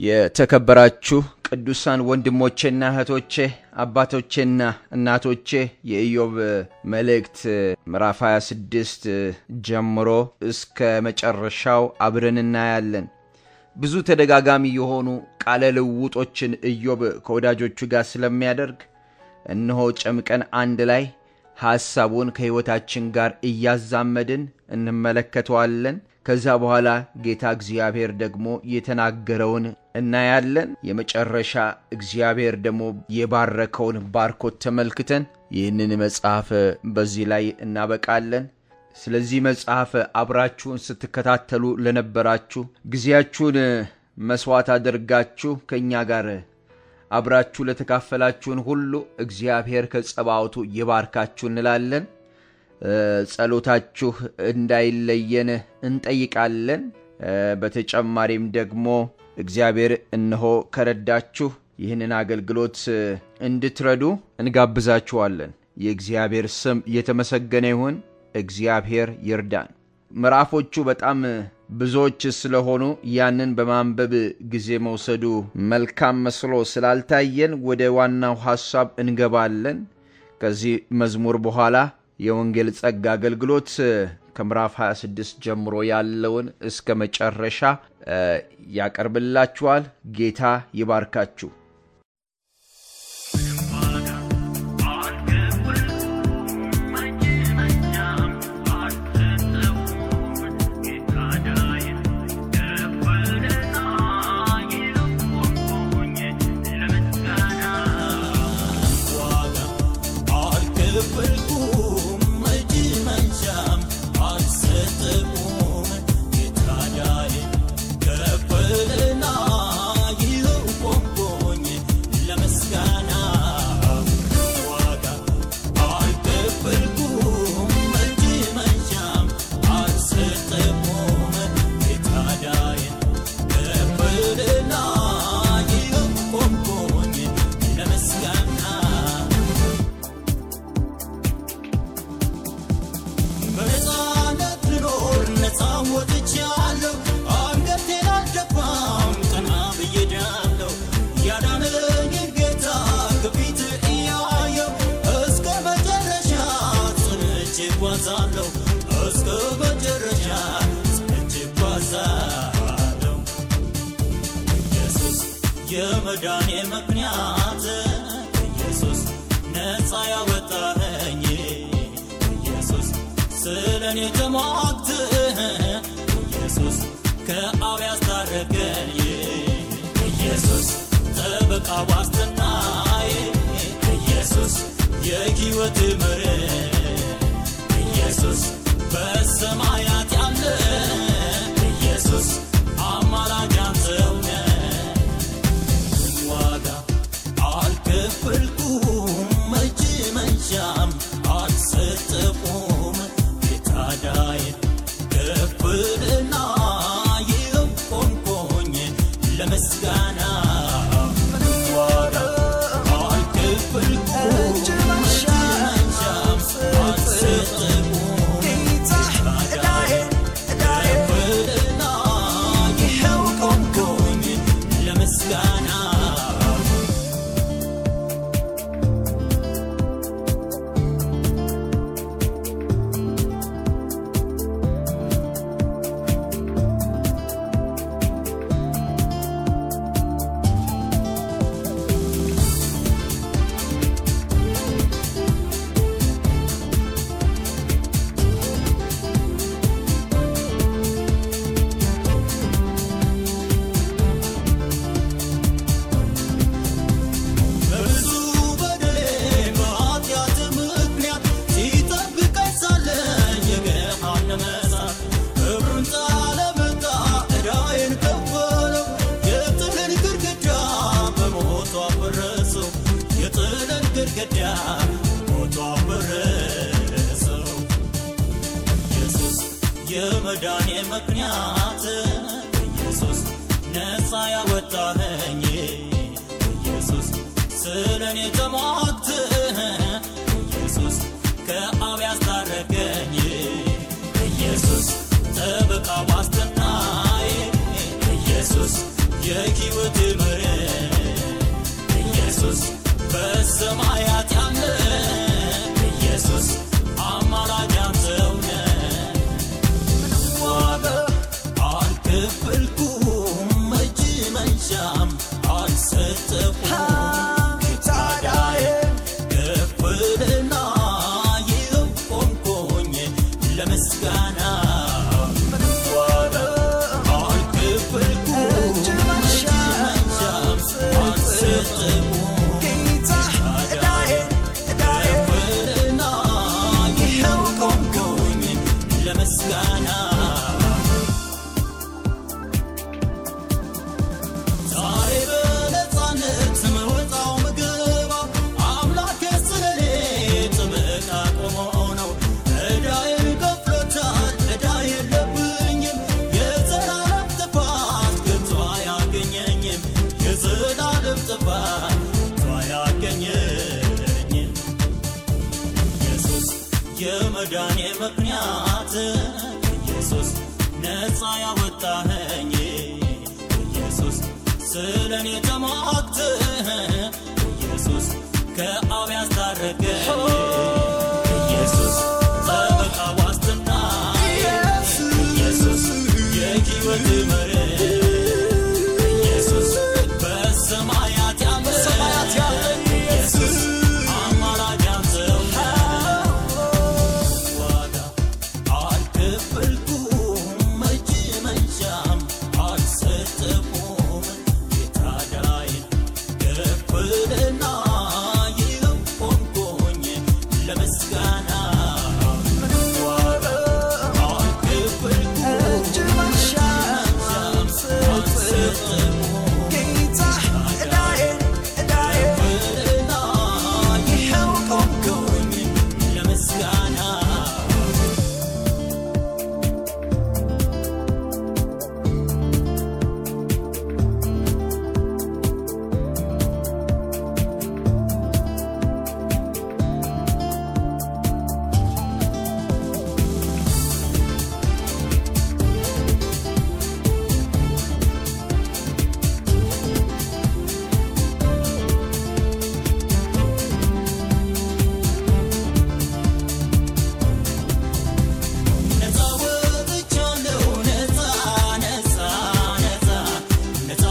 የተከበራችሁ ቅዱሳን ወንድሞቼና እህቶቼ አባቶቼና እናቶቼ የኢዮብ መልእክት ምዕራፍ 26 ጀምሮ እስከ መጨረሻው አብረን እናያለን። ብዙ ተደጋጋሚ የሆኑ ቃለ ልውጦችን ኢዮብ ከወዳጆቹ ጋር ስለሚያደርግ እነሆ ጨምቀን አንድ ላይ ሐሳቡን ከሕይወታችን ጋር እያዛመድን እንመለከተዋለን። ከዛ በኋላ ጌታ እግዚአብሔር ደግሞ የተናገረውን እናያለን። የመጨረሻ እግዚአብሔር ደግሞ የባረከውን ባርኮት ተመልክተን ይህንን መጽሐፍ በዚህ ላይ እናበቃለን። ስለዚህ መጽሐፍ አብራችሁን ስትከታተሉ ለነበራችሁ ጊዜያችሁን መስዋዕት አድርጋችሁ ከእኛ ጋር አብራችሁ ለተካፈላችሁን ሁሉ እግዚአብሔር ከጸባዖቱ ይባርካችሁ እንላለን። ጸሎታችሁ እንዳይለየን እንጠይቃለን። በተጨማሪም ደግሞ እግዚአብሔር እነሆ ከረዳችሁ ይህንን አገልግሎት እንድትረዱ እንጋብዛችኋለን። የእግዚአብሔር ስም የተመሰገነ ይሁን። እግዚአብሔር ይርዳን። ምዕራፎቹ በጣም ብዙዎች ስለሆኑ ያንን በማንበብ ጊዜ መውሰዱ መልካም መስሎ ስላልታየን ወደ ዋናው ሐሳብ እንገባለን። ከዚህ መዝሙር በኋላ የወንጌል ጸጋ አገልግሎት ከምዕራፍ 26 ጀምሮ ያለውን እስከ መጨረሻ ያቀርብላችኋል። ጌታ ይባርካችሁ። የመዳኔ ምክንያት ኢየሱስ ነፃ ያወጣኸኝ ኢየሱስ ስለ እኔ ተሟግተህ ኢየሱስ ከአብ ያስታረቀኝ ኢየሱስ ጠበቃ ዋስትናዬ ኢየሱስ የሕይወት መሪ ኢየሱስ በሰማያት ያለ ኢየሱስ አማላጅ አንተው ነህ ዋጋ አልከፈልኩም እጅ መንሻም አልሰጠቁም የታዳይ ከፍልና ይኸው ቆምቆኝ ለምስጋና ዋጋ አልከፈልኩም እጅ መንሻም አልሰጠቁም የታዳይ ከፍልና ይኸው ቆምቆኝ ለምስጋና በብዙ በደሌ በኃጢአት ምክንያት ሲጠብቀኝ ሳለ የገሃነመ እሳት ክብሩን ጣለመጣ ዕዳዬን ከፈለው የጥልን ግድግዳ በሞቱ አፈረሰው የጥልን ግድግዳ በሞቱ አፈረሰው ኢየሱስ የመዳኔ ምክንያት ኢየሱስ ነፃ ያወጣኸኝ ኢየሱስ ስለ እኔ ተሟግተህ ኢየሱስ ከአብ ያስታረቀኝ ኢየሱስ ጠበቃ ዋስትናዬ ኢየሱስ የሕይወት መሪ ኢየሱስ በሰማያት ያለ ኢየሱስ አማላጅ አንተው ነህ። ምንም ዋጋ አልከፈልኩም፣ እጅ መንሻም አልሰጠሁም። ታዲያዬ ከፍልና ይኸው ቆምኩኝ ለምስጋና ምንም ዋጋ አልከፈልኩም፣ እጅ መንሻም አልሰጠሁም። ከፍልና ይኸው ቆምኩኝ ለምስጋና ዛሬ በነፃነት መወጣው ምግባ አምላኬ ስለኔ ጥበቃ ቆሞ ነው። ዕዳዬን ከፍሎታል፣ ዕዳ የለብኝም። የዘላለም ጥፋት ከቶ አያገኘኝም። የዘላለም ጥፋት ከቶ አያገኘኝም። ኢየሱስ የመዳኔ ምክንያት ኢየሱስ ነፃ ያወጣኸኝ ኢየሱስ ስለ እኔ ተሟግተህ ኢየሱስ ከአብ ያስታረቀኝ ኢየሱስ ጠበቃ ዋስትና ኢየሱስ የሕይወት መሪ ኢየሱስ በሰማያት ያለ ኢየሱስ አማላጅ አንተው ዋጋ አልከፈልኩም፣ እጅ መንሻም አልሰጠሁም። የታዳይን ከፍልና ይኸው ቆምኩኝ ለምስጋና ምንም ዋጋ አልከፈልኩም፣ እጅ መንሻም አልሰጠሁም። ከፍልና ይኸው ቆምኩኝ ለምስጋና ነፃ ወጥቻለሁ ነፃ ነፃ ነፃ ነፃ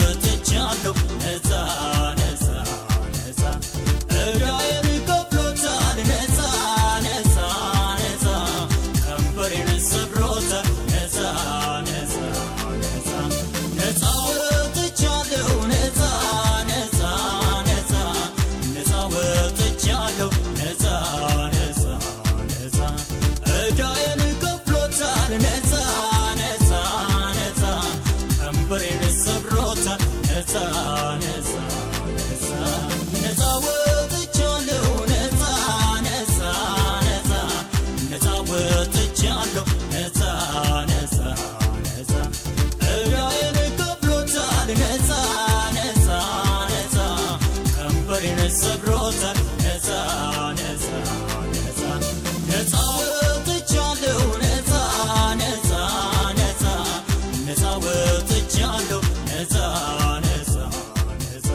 ወጥቻለሁ ነፃ ነፃ ነፃ ዕዳዬን ከፍሎታል ነፃ ነፃ ነፃ ቀንበሬን ሰብሮታል ነፃ ነፃ ነፃ ነፃ ወጥቻለሁ ነፃ ነፃ ነፃ ነፃ ወጥቻለሁ ነፃ ነፃ ነፃ ዕዳዬን ከፍሎታል ነፃ ነፃ ነፃ ቀንበሬን ሰብሮታል ነፃ ነፃ ነፃ ነፃ ወጥቻለሁ ነፃ ነፃ ነፃ ነፃ ወጥቻለሁ ነፃ ነፃ ነፃ ዕዳዬን ከፍሎታል ነፃ ነፃ ነፃ ቀንበሬን ሰብሮታል ነፃ ነፃ ነፃ ነፃ ወጥቻለሁ ነፃ ነፃ ነፃ ነፃ ወጥቻለሁ ነፃ ነፃ ነፃ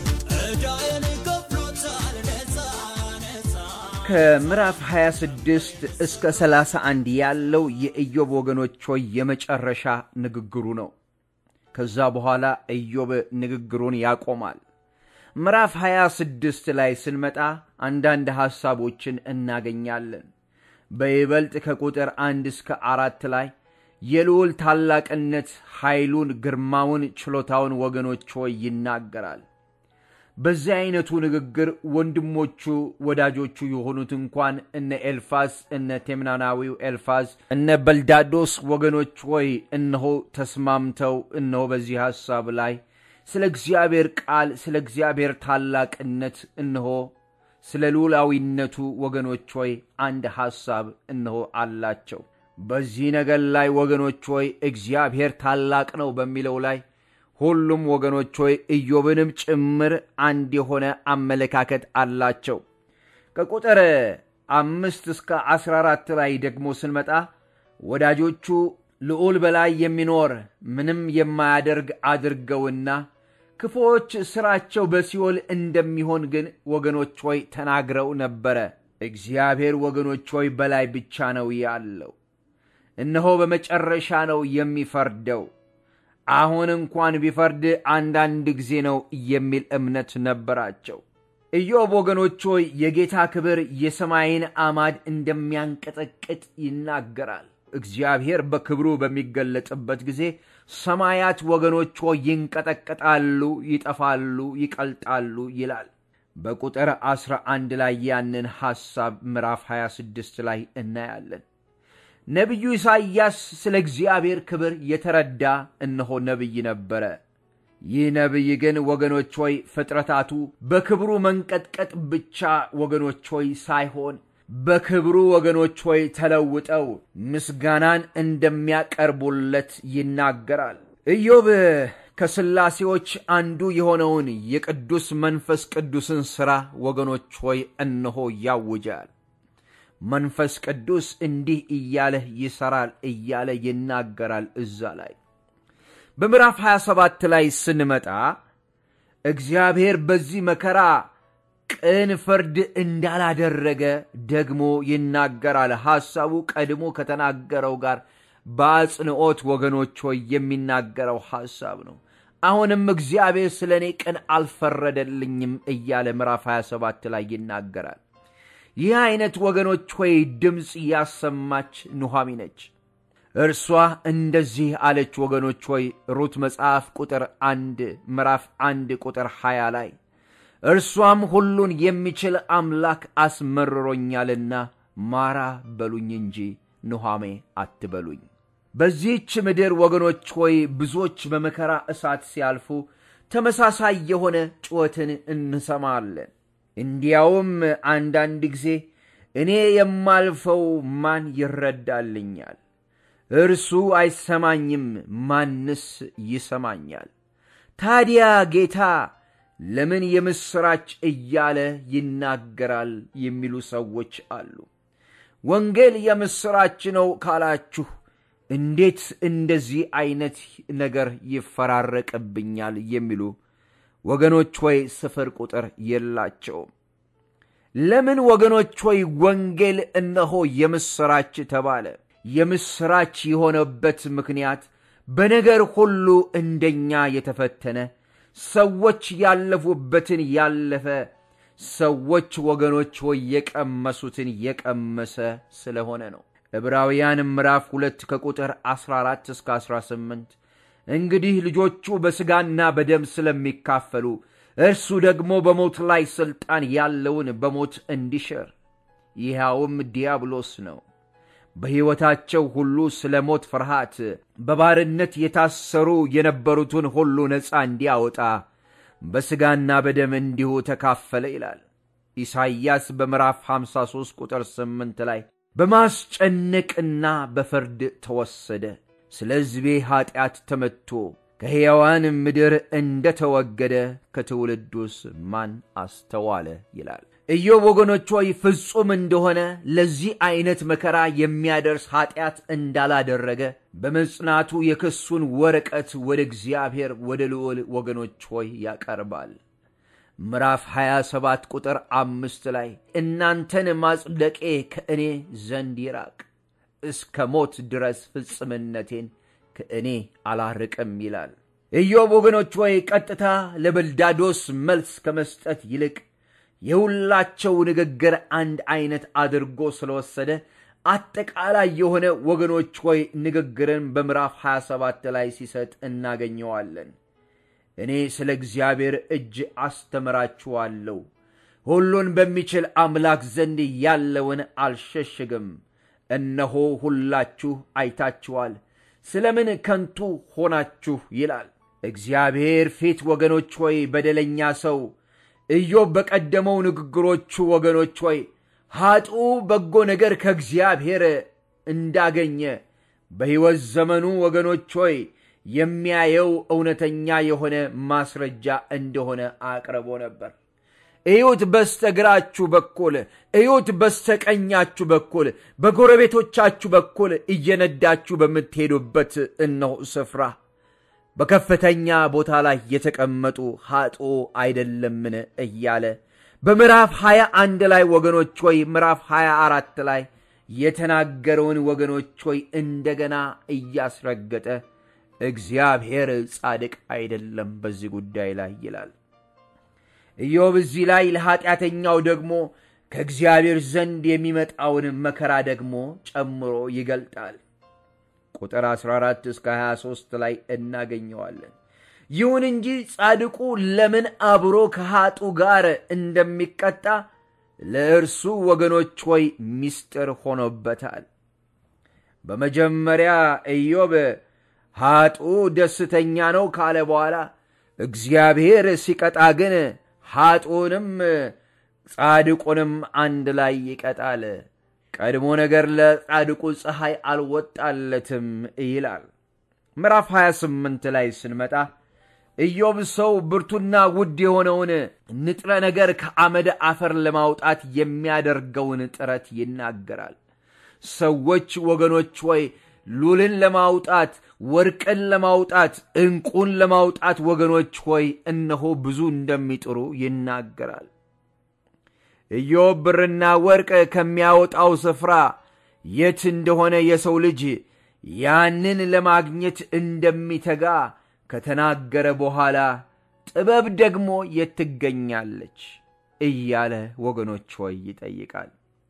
ዕዳዬን ከፍሎታል ነፃ ነፃ ከምዕራፍ 26 እስከ 31 ያለው የኢዮብ ወገኖች ሆይ የመጨረሻ ንግግሩ ነው። ከዛ በኋላ ኢዮብ ንግግሩን ያቆማል። ምዕራፍ 26 ላይ ስንመጣ አንዳንድ ሐሳቦችን እናገኛለን። በይበልጥ ከቁጥር አንድ እስከ አራት ላይ የልዑል ታላቅነት፣ ኃይሉን፣ ግርማውን፣ ችሎታውን ወገኖች ሆይ ይናገራል። በዚህ አይነቱ ንግግር ወንድሞቹ ወዳጆቹ የሆኑት እንኳን እነ ኤልፋዝ እነ ቴምናናዊው ኤልፋዝ እነ በልዳዶስ ወገኖች ሆይ እነሆ ተስማምተው እነሆ በዚህ ሐሳብ ላይ ስለ እግዚአብሔር ቃል ስለ እግዚአብሔር ታላቅነት እነሆ ስለ ልዑላዊነቱ ወገኖች ሆይ አንድ ሐሳብ እነሆ አላቸው። በዚህ ነገር ላይ ወገኖች ሆይ እግዚአብሔር ታላቅ ነው በሚለው ላይ ሁሉም ወገኖች ሆይ ኢዮብንም ጭምር አንድ የሆነ አመለካከት አላቸው። ከቁጥር አምስት እስከ አስራ አራት ላይ ደግሞ ስንመጣ ወዳጆቹ ልዑል በላይ የሚኖር ምንም የማያደርግ አድርገውና ክፉዎች ሥራቸው በሲኦል እንደሚሆን ግን ወገኖች ሆይ ተናግረው ነበረ። እግዚአብሔር ወገኖች ሆይ በላይ ብቻ ነው ያለው። እነሆ በመጨረሻ ነው የሚፈርደው። አሁን እንኳን ቢፈርድ አንዳንድ ጊዜ ነው የሚል እምነት ነበራቸው። ኢዮብ ወገኖች ሆይ የጌታ ክብር የሰማይን አማድ እንደሚያንቀጠቅጥ ይናገራል። እግዚአብሔር በክብሩ በሚገለጥበት ጊዜ ሰማያት ወገኖች ሆይ ይንቀጠቀጣሉ፣ ይጠፋሉ፣ ይቀልጣሉ ይላል። በቁጥር 11 ላይ ያንን ሐሳብ ምዕራፍ 26 ላይ እናያለን። ነቢዩ ኢሳይያስ ስለ እግዚአብሔር ክብር የተረዳ እነሆ ነቢይ ነበረ። ይህ ነቢይ ግን ወገኖች ሆይ ፍጥረታቱ በክብሩ መንቀጥቀጥ ብቻ ወገኖች ሆይ ሳይሆን በክብሩ ወገኖች ሆይ ተለውጠው ምስጋናን እንደሚያቀርቡለት ይናገራል። ኢዮብ ከሥላሴዎች አንዱ የሆነውን የቅዱስ መንፈስ ቅዱስን ሥራ ወገኖች ሆይ እነሆ ያውጃል። መንፈስ ቅዱስ እንዲህ እያለ ይሠራል እያለ ይናገራል። እዛ ላይ በምዕራፍ 27 ላይ ስንመጣ እግዚአብሔር በዚህ መከራ ቅን ፍርድ እንዳላደረገ ደግሞ ይናገራል። ሐሳቡ ቀድሞ ከተናገረው ጋር በአጽንዖት ወገኖች ሆይ የሚናገረው ሐሳብ ነው። አሁንም እግዚአብሔር ስለ እኔ ቅን አልፈረደልኝም እያለ ምዕራፍ 27 ላይ ይናገራል። ይህ ዐይነት ወገኖች ሆይ ድምፅ ያሰማች ኑሃሚ ነች። እርሷ እንደዚህ አለች። ወገኖች ሆይ ሩት መጽሐፍ ቁጥር አንድ ምዕራፍ አንድ ቁጥር 20 ላይ እርሷም ሁሉን የሚችል አምላክ አስመርሮኛልና ማራ በሉኝ እንጂ ኑሃሜ አትበሉኝ። በዚህች ምድር ወገኖች ሆይ ብዙዎች በመከራ እሳት ሲያልፉ ተመሳሳይ የሆነ ጩኸትን እንሰማለን። እንዲያውም አንዳንድ ጊዜ እኔ የማልፈው ማን ይረዳልኛል? እርሱ አይሰማኝም፣ ማንስ ይሰማኛል? ታዲያ ጌታ ለምን የምሥራች እያለ ይናገራል የሚሉ ሰዎች አሉ። ወንጌል የምሥራች ነው ካላችሁ እንዴት እንደዚህ ዐይነት ነገር ይፈራረቅብኛል የሚሉ ወገኖች ሆይ ስፍር ቁጥር የላቸውም። ለምን ወገኖች ሆይ ወንጌል እነሆ የምሥራች ተባለ? የምሥራች የሆነበት ምክንያት በነገር ሁሉ እንደኛ የተፈተነ ሰዎች ያለፉበትን ያለፈ ሰዎች ወገኖች ሆይ የቀመሱትን የቀመሰ ስለሆነ ነው። ዕብራውያን ምዕራፍ ሁለት ከቁጥር 14 እስከ 18 እንግዲህ ልጆቹ በሥጋና በደም ስለሚካፈሉ እርሱ ደግሞ በሞት ላይ ሥልጣን ያለውን በሞት እንዲሽር ይኸውም ዲያብሎስ ነው። በሕይወታቸው ሁሉ ስለ ሞት ፍርሃት በባርነት የታሰሩ የነበሩትን ሁሉ ነፃ እንዲያወጣ በሥጋና በደም እንዲሁ ተካፈለ ይላል። ኢሳይያስ በምዕራፍ 53 ቁጥር 8 ላይ በማስጨነቅና በፍርድ ተወሰደ፣ ስለ ሕዝቤ ኀጢአት ተመትቶ ከሕያዋን ምድር እንደ ተወገደ ከትውልዱስ ማን አስተዋለ ይላል። ኢዮብ ወገኖች ሆይ ፍጹም እንደሆነ ለዚህ ዐይነት መከራ የሚያደርስ ኀጢአት እንዳላደረገ በመጽናቱ የክሱን ወረቀት ወደ እግዚአብሔር ወደ ልዑል ወገኖች ሆይ ያቀርባል። ምዕራፍ 27 ቁጥር አምስት ላይ እናንተን ማጽደቄ ከእኔ ዘንድ ይራቅ፣ እስከ ሞት ድረስ ፍጽምነቴን ከእኔ አላርቅም ይላል። ኢዮብ ወገኖች ሆይ ቀጥታ ለበልዳዶስ መልስ ከመስጠት ይልቅ የሁላቸው ንግግር አንድ ዐይነት አድርጎ ስለወሰደ አጠቃላይ የሆነ ወገኖች ሆይ ንግግርን በምዕራፍ 27 ላይ ሲሰጥ እናገኘዋለን። እኔ ስለ እግዚአብሔር እጅ አስተምራችኋለሁ፣ ሁሉን በሚችል አምላክ ዘንድ ያለውን አልሸሽግም። እነሆ ሁላችሁ አይታችኋል፣ ስለምን ከንቱ ሆናችሁ ይላል። እግዚአብሔር ፊት ወገኖች ሆይ በደለኛ ሰው ኢዮብ በቀደመው ንግግሮቹ ወገኖች ሆይ ኀጡ በጎ ነገር ከእግዚአብሔር እንዳገኘ በሕይወት ዘመኑ ወገኖች ሆይ የሚያየው እውነተኛ የሆነ ማስረጃ እንደሆነ አቅርቦ ነበር። እዩት በስተግራችሁ በኩል እዩት በስተቀኛችሁ በኩል በጎረቤቶቻችሁ በኩል እየነዳችሁ በምትሄዱበት እነሆ ስፍራ በከፍተኛ ቦታ ላይ የተቀመጡ ኃጦ አይደለምን እያለ በምዕራፍ 21 ላይ ወገኖች ሆይ ምዕራፍ 24 ላይ የተናገረውን ወገኖች ሆይ እንደገና እያስረገጠ እግዚአብሔር ጻድቅ አይደለም በዚህ ጉዳይ ላይ ይላል። ኢዮብ እዚህ ላይ ለኀጢአተኛው ደግሞ ከእግዚአብሔር ዘንድ የሚመጣውን መከራ ደግሞ ጨምሮ ይገልጣል። ቁጥር 14 እስከ 23 ላይ እናገኘዋለን። ይሁን እንጂ ጻድቁ ለምን አብሮ ከኀጡ ጋር እንደሚቀጣ ለእርሱ ወገኖች ሆይ ምስጢር ሆኖበታል። በመጀመሪያ ኢዮብ ኀጡ ደስተኛ ነው ካለ በኋላ እግዚአብሔር ሲቀጣ ግን ኀጡንም ጻድቁንም አንድ ላይ ይቀጣል። ቀድሞ ነገር ለጻድቁ ፀሐይ አልወጣለትም ይላል። ምዕራፍ 28 ላይ ስንመጣ ኢዮብ ሰው ብርቱና ውድ የሆነውን ንጥረ ነገር ከአመደ አፈር ለማውጣት የሚያደርገውን ጥረት ይናገራል። ሰዎች ወገኖች ወይ ሉልን ለማውጣት ወርቅን ለማውጣት ዕንቁን ለማውጣት ወገኖች ሆይ እነሆ ብዙ እንደሚጥሩ ይናገራል። ኢዮብ ብርና ወርቅ ከሚያወጣው ስፍራ የት እንደሆነ የሰው ልጅ ያንን ለማግኘት እንደሚተጋ ከተናገረ በኋላ ጥበብ ደግሞ የት ትገኛለች እያለ ወገኖች ሆይ ይጠይቃል።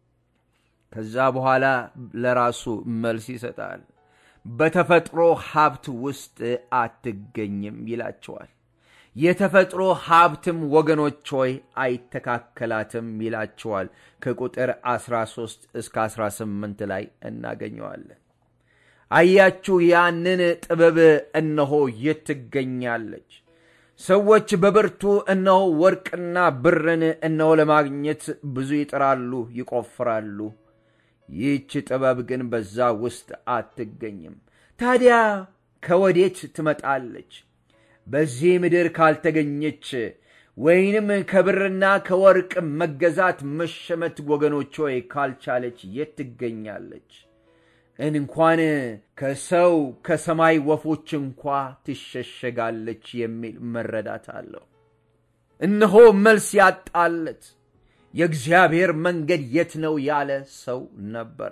ከዛ በኋላ ለራሱ መልስ ይሰጣል። በተፈጥሮ ሀብት ውስጥ አትገኝም ይላቸዋል። የተፈጥሮ ሀብትም ወገኖች ሆይ አይተካከላትም ይላቸዋል። ከቁጥር 13 እስከ 18 ላይ እናገኘዋለን። አያችሁ፣ ያንን ጥበብ እነሆ የት ትገኛለች? ሰዎች በብርቱ እነሆ ወርቅና ብርን እነሆ ለማግኘት ብዙ ይጥራሉ፣ ይቆፍራሉ። ይህች ጥበብ ግን በዛ ውስጥ አትገኝም። ታዲያ ከወዴት ትመጣለች? በዚህ ምድር ካልተገኘች ወይንም ከብርና ከወርቅ መገዛት መሸመት ወገኖች ሆይ ካልቻለች የት ትገኛለች? እንኳን ከሰው ከሰማይ ወፎች እንኳ ትሸሸጋለች የሚል መረዳት አለው። እነሆ መልስ ያጣለት የእግዚአብሔር መንገድ የት ነው ያለ ሰው ነበረ።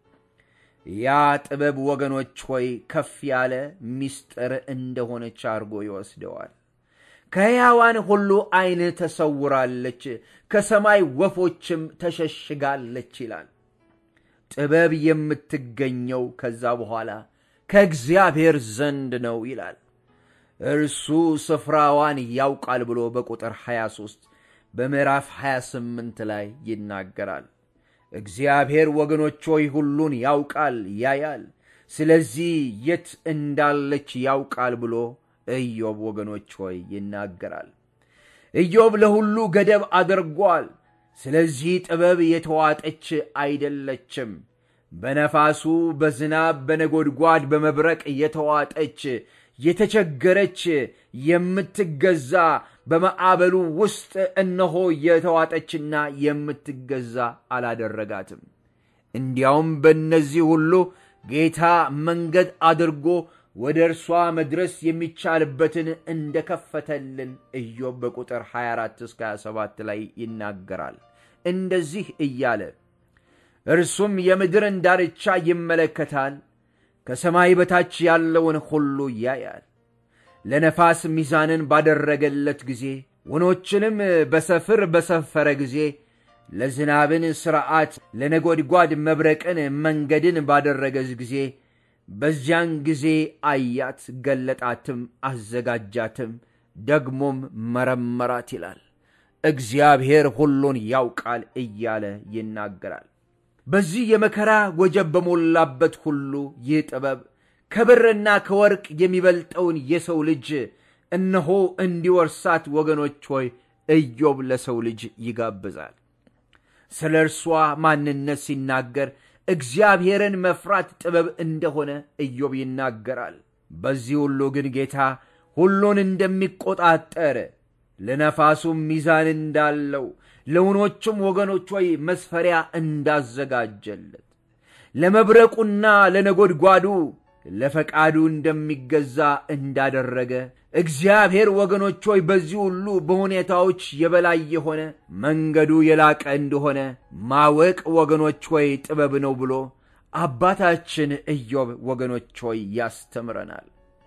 ያ ጥበብ ወገኖች ሆይ ከፍ ያለ ምስጢር እንደሆነች አድርጎ ይወስደዋል። ከሕያዋን ሁሉ ዐይን ተሰውራለች፣ ከሰማይ ወፎችም ተሸሽጋለች ይላል። ጥበብ የምትገኘው ከዛ በኋላ ከእግዚአብሔር ዘንድ ነው ይላል። እርሱ ስፍራዋን ያውቃል ብሎ በቁጥር 23 በምዕራፍ 28 ላይ ይናገራል። እግዚአብሔር ወገኖች ሆይ ሁሉን ያውቃል፣ ያያል። ስለዚህ የት እንዳለች ያውቃል ብሎ ኢዮብ ወገኖች ሆይ ይናገራል። ኢዮብ ለሁሉ ገደብ አድርጓል። ስለዚህ ጥበብ የተዋጠች አይደለችም። በነፋሱ፣ በዝናብ፣ በነጎድጓድ፣ በመብረቅ የተዋጠች የተቸገረች የምትገዛ በማዕበሉ ውስጥ እነሆ የተዋጠችና የምትገዛ አላደረጋትም። እንዲያውም በእነዚህ ሁሉ ጌታ መንገድ አድርጎ ወደ እርሷ መድረስ የሚቻልበትን እንደከፈተልን ኢዮብ በቁጥር 24 እስከ 27 ላይ ይናገራል። እንደዚህ እያለ እርሱም የምድርን ዳርቻ ይመለከታል፣ ከሰማይ በታች ያለውን ሁሉ ያያል። ለነፋስ ሚዛንን ባደረገለት ጊዜ ወኖችንም በሰፍር በሰፈረ ጊዜ ለዝናብን ሥርዓት ለነጎድጓድ መብረቅን መንገድን ባደረገ ጊዜ በዚያን ጊዜ አያት፣ ገለጣትም፣ አዘጋጃትም፣ ደግሞም መረመራት ይላል። እግዚአብሔር ሁሉን ያውቃል እያለ ይናገራል። በዚህ የመከራ ወጀብ በሞላበት ሁሉ ይህ ጥበብ ከብርና ከወርቅ የሚበልጠውን የሰው ልጅ እነሆ እንዲወርሳት ወገኖች ሆይ ኢዮብ ለሰው ልጅ ይጋብዛል። ስለ እርሷ ማንነት ሲናገር እግዚአብሔርን መፍራት ጥበብ እንደሆነ ኢዮብ ይናገራል። በዚህ ሁሉ ግን ጌታ ሁሉን እንደሚቆጣጠር ለነፋሱም ሚዛን እንዳለው ለውኖቹም ወገኖች ሆይ መስፈሪያ እንዳዘጋጀለት ለመብረቁና ለነጎድጓዱ ለፈቃዱ እንደሚገዛ እንዳደረገ እግዚአብሔር ወገኖች ሆይ በዚህ ሁሉ በሁኔታዎች የበላይ የሆነ መንገዱ የላቀ እንደሆነ ማወቅ ወገኖች ሆይ ጥበብ ነው ብሎ አባታችን ኢዮብ ወገኖች ሆይ ያስተምረናል።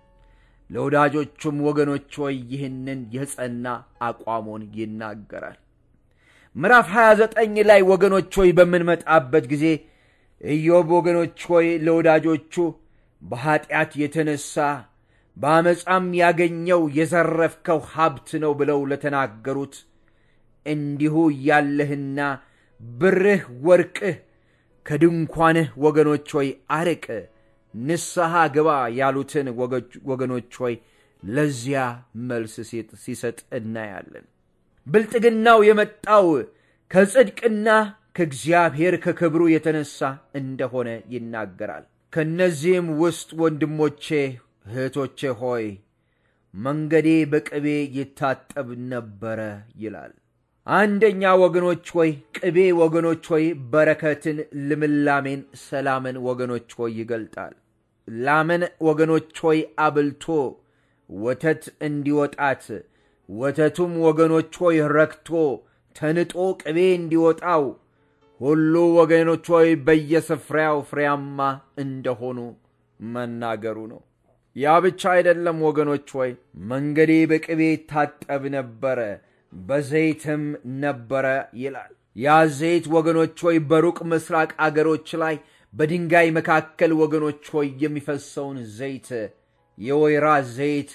ለወዳጆቹም ወገኖች ሆይ ይህንን የጸና አቋሙን ይናገራል። ምዕራፍ 29 ላይ ወገኖች ሆይ በምንመጣበት ጊዜ ኢዮብ ወገኖች ሆይ ለወዳጆቹ በኀጢአት የተነሣ በአመፃም ያገኘው የዘረፍከው ሀብት ነው ብለው ለተናገሩት እንዲሁ ያለህና ብርህ ወርቅህ ከድንኳንህ ወገኖች ሆይ አርቅ፣ ንስሐ ግባ ያሉትን ወገኖች ሆይ ለዚያ መልስ ሲሰጥ እናያለን። ብልጥግናው የመጣው ከጽድቅና ከእግዚአብሔር ከክብሩ የተነሳ እንደሆነ ይናገራል። ከእነዚህም ውስጥ ወንድሞቼ እህቶቼ ሆይ መንገዴ በቅቤ ይታጠብ ነበረ ይላል። አንደኛ ወገኖች ሆይ ቅቤ ወገኖች ሆይ በረከትን፣ ልምላሜን፣ ሰላምን ወገኖች ሆይ ይገልጣል። ላምን ወገኖች ሆይ አብልቶ ወተት እንዲወጣት ወተቱም ወገኖች ሆይ ረክቶ ተንጦ ቅቤ እንዲወጣው ሁሉ ወገኖች ሆይ በየስፍራው ፍሬያማ እንደሆኑ መናገሩ ነው። ያ ብቻ አይደለም ወገኖች ሆይ መንገዴ በቅቤ ታጠብ ነበረ በዘይትም ነበረ ይላል። ያ ዘይት ወገኖች ሆይ በሩቅ ምስራቅ አገሮች ላይ በድንጋይ መካከል ወገኖች ሆይ የሚፈሰውን ዘይት የወይራ ዘይት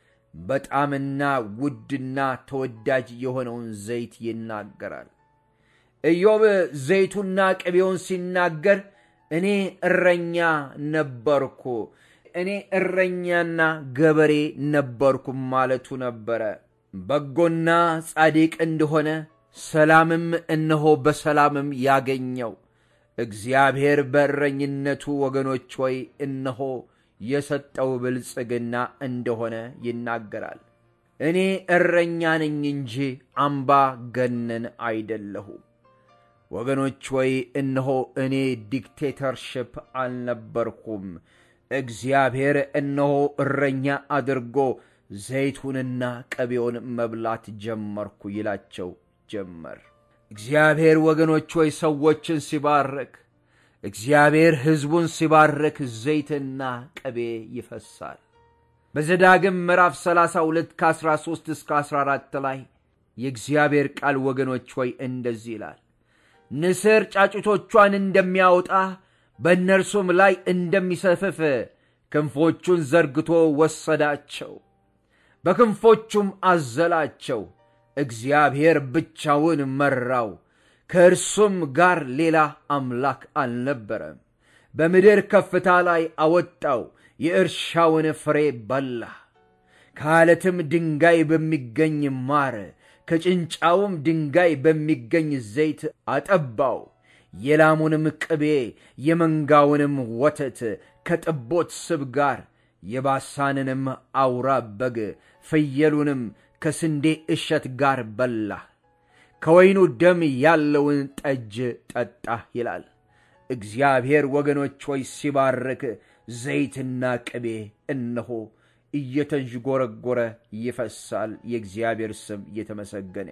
በጣምና ውድና ተወዳጅ የሆነውን ዘይት ይናገራል። ኢዮብ ዘይቱና ቅቤውን ሲናገር እኔ እረኛ ነበርኩ፣ እኔ እረኛና ገበሬ ነበርኩ ማለቱ ነበረ። በጎና ጻድቅ እንደሆነ ሰላምም እነሆ በሰላምም ያገኘው እግዚአብሔር በእረኝነቱ ወገኖች ሆይ እነሆ የሰጠው ብልጽግና እንደሆነ ይናገራል። እኔ እረኛ ነኝ እንጂ አምባ ገነን አይደለሁም። ወገኖች ሆይ እነሆ እኔ ዲክቴተርሽፕ አልነበርኩም። እግዚአብሔር እነሆ እረኛ አድርጎ ዘይቱንና ቅቤውን መብላት ጀመርኩ ይላቸው ጀመር። እግዚአብሔር ወገኖች ሆይ ሰዎችን ሲባርክ እግዚአብሔር ሕዝቡን ሲባርክ ዘይትና ቅቤ ይፈሳል። በዘዳግም ምዕራፍ 32 ከ13 እስከ 14 ላይ የእግዚአብሔር ቃል ወገኖች ሆይ እንደዚህ ይላል። ንስር ጫጩቶቿን እንደሚያወጣ በእነርሱም ላይ እንደሚሰፍፍ ክንፎቹን ዘርግቶ ወሰዳቸው፣ በክንፎቹም አዘላቸው። እግዚአብሔር ብቻውን መራው፣ ከእርሱም ጋር ሌላ አምላክ አልነበረም። በምድር ከፍታ ላይ አወጣው፣ የእርሻውን ፍሬ በላ። ከዓለትም ድንጋይ በሚገኝ ማር ከጭንጫውም ድንጋይ በሚገኝ ዘይት አጠባው። የላሙንም ቅቤ የመንጋውንም ወተት ከጥቦት ስብ ጋር የባሳንንም አውራ በግ ፍየሉንም ከስንዴ እሸት ጋር በላ። ከወይኑ ደም ያለውን ጠጅ ጠጣ ይላል። እግዚአብሔር ወገኖች ሆይ ሲባርክ ዘይትና ቅቤ እነሆ እየተንዥጎረጎረ ይፈሳል። የእግዚአብሔር ስም እየተመሰገነ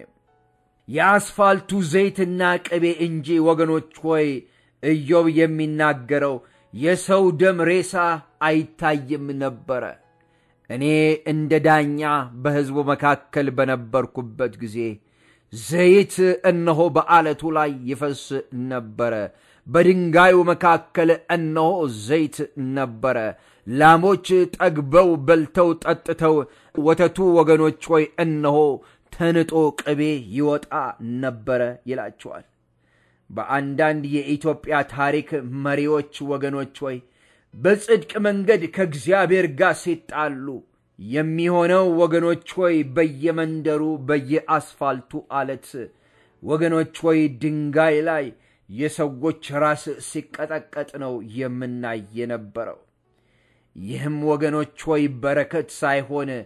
የአስፋልቱ ዘይትና ቅቤ እንጂ ወገኖች ሆይ ኢዮብ የሚናገረው የሰው ደም ሬሳ አይታይም ነበረ። እኔ እንደ ዳኛ በሕዝቡ መካከል በነበርኩበት ጊዜ ዘይት እነሆ በዓለቱ ላይ ይፈስ ነበረ። በድንጋዩ መካከል እነሆ ዘይት ነበረ። ላሞች ጠግበው በልተው ጠጥተው ወተቱ ወገኖች ሆይ እነሆ ተንጦ ቅቤ ይወጣ ነበረ ይላቸዋል። በአንዳንድ የኢትዮጵያ ታሪክ መሪዎች ወገኖች ሆይ በጽድቅ መንገድ ከእግዚአብሔር ጋር ሲጣሉ የሚሆነው ወገኖች ሆይ በየመንደሩ በየአስፋልቱ አለት ወገኖች ሆይ ድንጋይ ላይ የሰዎች ራስ ሲቀጠቀጥ ነው የምናይ የነበረው። ይህም ወገኖች ሆይ በረከት ሳይሆን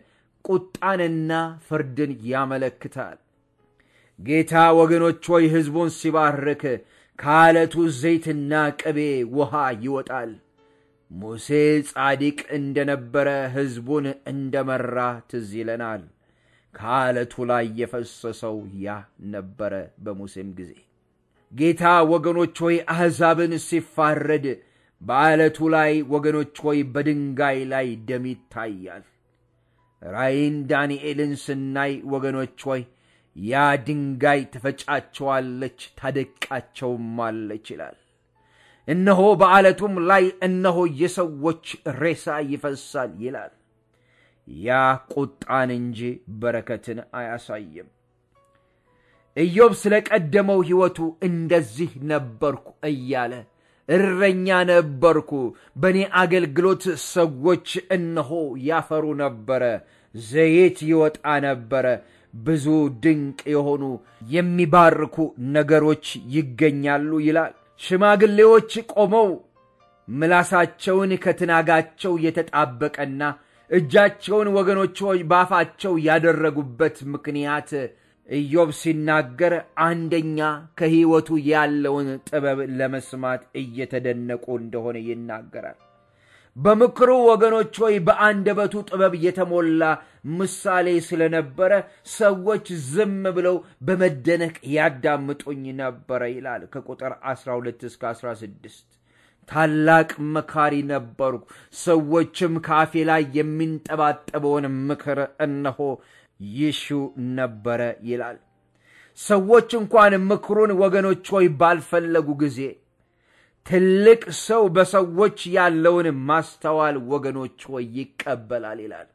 ቁጣንና ፍርድን ያመለክታል። ጌታ ወገኖች ሆይ ሕዝቡን ሲባርክ ከዓለቱ ዘይትና ቅቤ ውሃ ይወጣል። ሙሴ ጻዲቅ እንደነበረ ሕዝቡን እንደመራ ትዝ ይለናል። ከዓለቱ ላይ የፈሰሰው ያ ነበረ በሙሴም ጊዜ። ጌታ ወገኖች ሆይ አሕዛብን ሲፋረድ በዓለቱ ላይ ወገኖች ሆይ በድንጋይ ላይ ደም ይታያል። ራእይን ዳንኤልን ስናይ ወገኖች ሆይ ያ ድንጋይ ትፈጫቸዋለች ታደቃቸውማለች ይላል። እነሆ በዓለቱም ላይ እነሆ የሰዎች ሬሳ ይፈሳል ይላል። ያ ቁጣን እንጂ በረከትን አያሳይም። ኢዮብ ስለ ቀደመው ሕይወቱ እንደዚህ ነበርኩ እያለ እረኛ ነበርኩ፣ በእኔ አገልግሎት ሰዎች እነሆ ያፈሩ ነበረ፣ ዘይት ይወጣ ነበረ፣ ብዙ ድንቅ የሆኑ የሚባርኩ ነገሮች ይገኛሉ ይላል። ሽማግሌዎች ቆመው ምላሳቸውን ከትናጋቸው የተጣበቀና እጃቸውን ወገኖች ሆይ ባፋቸው ያደረጉበት ምክንያት ኢዮብ ሲናገር አንደኛ ከሕይወቱ ያለውን ጥበብ ለመስማት እየተደነቁ እንደሆነ ይናገራል። በምክሩ ወገኖች ሆይ በአንደበቱ ጥበብ የተሞላ ምሳሌ ስለነበረ ሰዎች ዝም ብለው በመደነቅ ያዳምጡኝ ነበረ ይላል ከቁጥር 12 እስከ 16 ታላቅ መካሪ ነበርኩ፣ ሰዎችም ካፌ ላይ የሚንጠባጠበውን ምክር እነሆ ይሹ ነበረ ይላል። ሰዎች እንኳን ምክሩን ወገኖች ሆይ ባልፈለጉ ጊዜ ትልቅ ሰው በሰዎች ያለውን ማስተዋል ወገኖች ሆይ ይቀበላል ይላል።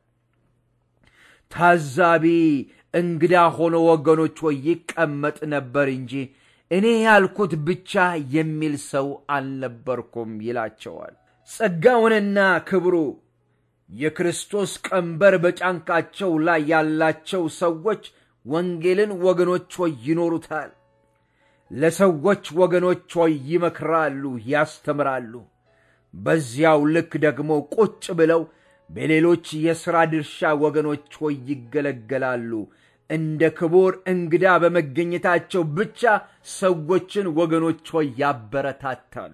ታዛቢ እንግዳ ሆኖ ወገኖች ሆይ ይቀመጥ ነበር እንጂ እኔ ያልኩት ብቻ የሚል ሰው አልነበርኩም ይላቸዋል። ጸጋውንና ክብሩ የክርስቶስ ቀንበር በጫንቃቸው ላይ ያላቸው ሰዎች ወንጌልን ወገኖች ሆይ ይኖሩታል። ለሰዎች ወገኖች ሆይ ይመክራሉ፣ ያስተምራሉ። በዚያው ልክ ደግሞ ቁጭ ብለው በሌሎች የሥራ ድርሻ ወገኖች ሆይ ይገለገላሉ። እንደ ክቡር እንግዳ በመገኘታቸው ብቻ ሰዎችን ወገኖች ሆይ ያበረታታሉ።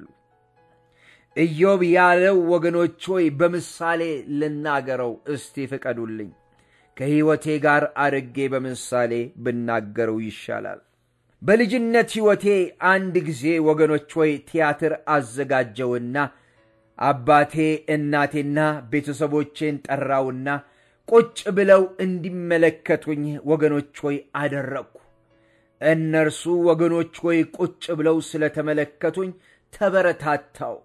ኢዮብ ያለው ወገኖች ሆይ በምሳሌ ልናገረው እስቲ ፍቀዱልኝ። ከሕይወቴ ጋር አድርጌ በምሳሌ ብናገረው ይሻላል። በልጅነት ሕይወቴ አንድ ጊዜ ወገኖች ሆይ ቲያትር አዘጋጀውና አባቴ እናቴና ቤተሰቦቼን ጠራውና ቁጭ ብለው እንዲመለከቱኝ ወገኖች ሆይ አደረግኩ። እነርሱ ወገኖች ሆይ ቁጭ ብለው ስለተመለከቱኝ ተበረታታው።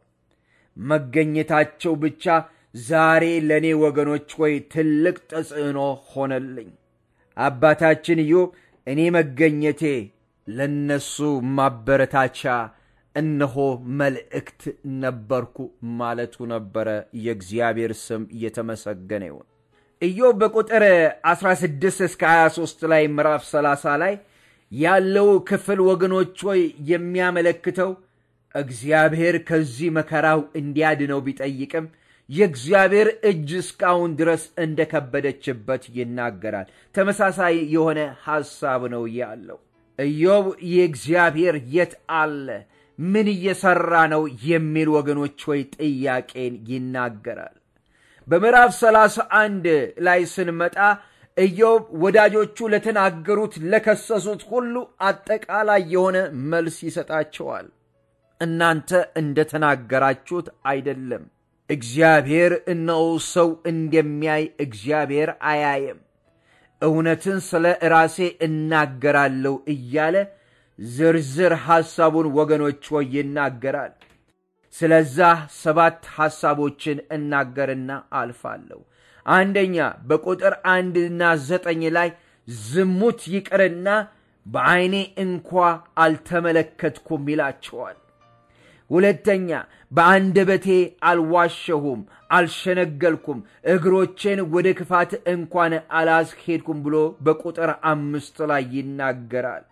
መገኘታቸው ብቻ ዛሬ ለእኔ ወገኖች ሆይ ትልቅ ተጽዕኖ ሆነልኝ። አባታችን ኢዮብ እኔ መገኘቴ ለነሱ ማበረታቻ እነሆ መልእክት ነበርኩ ማለቱ ነበረ። የእግዚአብሔር ስም እየተመሰገነ ይሁን። ኢዮብ በቁጥር 16 እስከ 23 ላይ ምዕራፍ 30 ላይ ያለው ክፍል ወገኖች ሆይ የሚያመለክተው እግዚአብሔር ከዚህ መከራው እንዲያድነው ቢጠይቅም የእግዚአብሔር እጅ እስካሁን ድረስ እንደከበደችበት ይናገራል። ተመሳሳይ የሆነ ሐሳብ ነው ያለው። ኢዮብ የእግዚአብሔር የት አለ? ምን እየሠራ ነው? የሚል ወገኖች ሆይ ጥያቄን ይናገራል። በምዕራፍ ሰላሳ አንድ ላይ ስንመጣ ኢዮብ ወዳጆቹ ለተናገሩት ለከሰሱት ሁሉ አጠቃላይ የሆነ መልስ ይሰጣቸዋል። እናንተ እንደተናገራችሁት አይደለም። እግዚአብሔር እነሆ ሰው እንደሚያይ እግዚአብሔር አያየም። እውነትን ስለ ራሴ እናገራለሁ እያለ ዝርዝር ሐሳቡን ወገኖች ሆይ ይናገራል። ስለዛ ሰባት ሐሳቦችን እናገርና አልፋለሁ። አንደኛ በቁጥር አንድና ዘጠኝ ላይ ዝሙት ይቅርና በዐይኔ እንኳ አልተመለከትኩም ይላቸዋል። ሁለተኛ በአንደበቴ አልዋሸሁም፣ አልሸነገልኩም፣ እግሮቼን ወደ ክፋት እንኳን አላስሄድኩም ብሎ በቁጥር አምስት ላይ ይናገራል።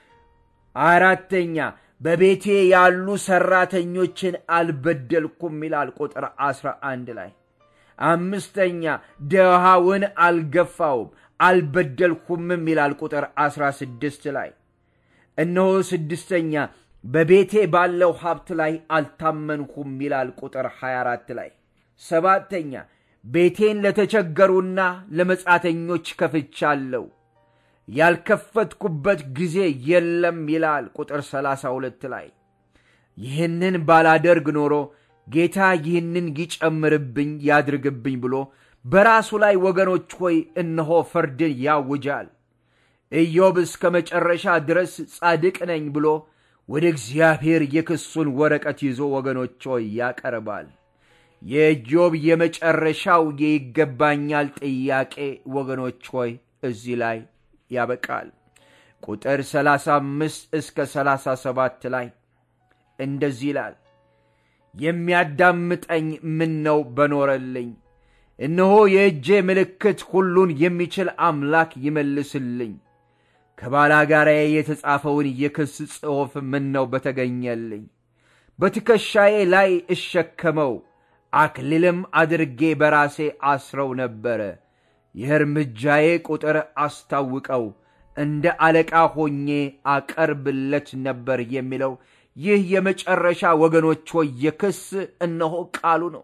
አራተኛ በቤቴ ያሉ ሰራተኞችን አልበደልኩም ይላል ቁጥር አስራ አንድ ላይ። አምስተኛ ድሃውን አልገፋውም አልበደልኩምም ይላል ቁጥር 16 ላይ እነሆ ስድስተኛ በቤቴ ባለው ሀብት ላይ አልታመንኩም ይላል ቁጥር 24 ላይ ሰባተኛ ቤቴን ለተቸገሩና ለመጻተኞች ከፍቻለሁ ያልከፈትኩበት ጊዜ የለም ይላል ቁጥር 32 ላይ ይህንን ባላደርግ ኖሮ ጌታ ይህንን ይጨምርብኝ ያድርግብኝ ብሎ በራሱ ላይ ወገኖች ሆይ እነሆ ፍርድን ያውጃል ኢዮብ እስከ መጨረሻ ድረስ ጻድቅ ነኝ ብሎ ወደ እግዚአብሔር የክሱን ወረቀት ይዞ ወገኖች ሆይ ያቀርባል የኢዮብ የመጨረሻው የይገባኛል ጥያቄ ወገኖች ሆይ እዚህ ላይ ያበቃል ቁጥር 35 እስከ 37 ላይ እንደዚህ ይላል የሚያዳምጠኝ ምን ነው በኖረልኝ እነሆ የእጄ ምልክት ሁሉን የሚችል አምላክ ይመልስልኝ ከባላጋራዬ የተጻፈውን የክስ ጽሑፍ ምን ነው በተገኘልኝ በትከሻዬ ላይ እሸከመው አክሊልም አድርጌ በራሴ አስረው ነበረ የእርምጃዬ ቁጥር አስታውቀው እንደ አለቃ ሆኜ አቀርብለት ነበር የሚለው ይህ የመጨረሻ ወገኖች ሆይ የክስ እነሆ ቃሉ ነው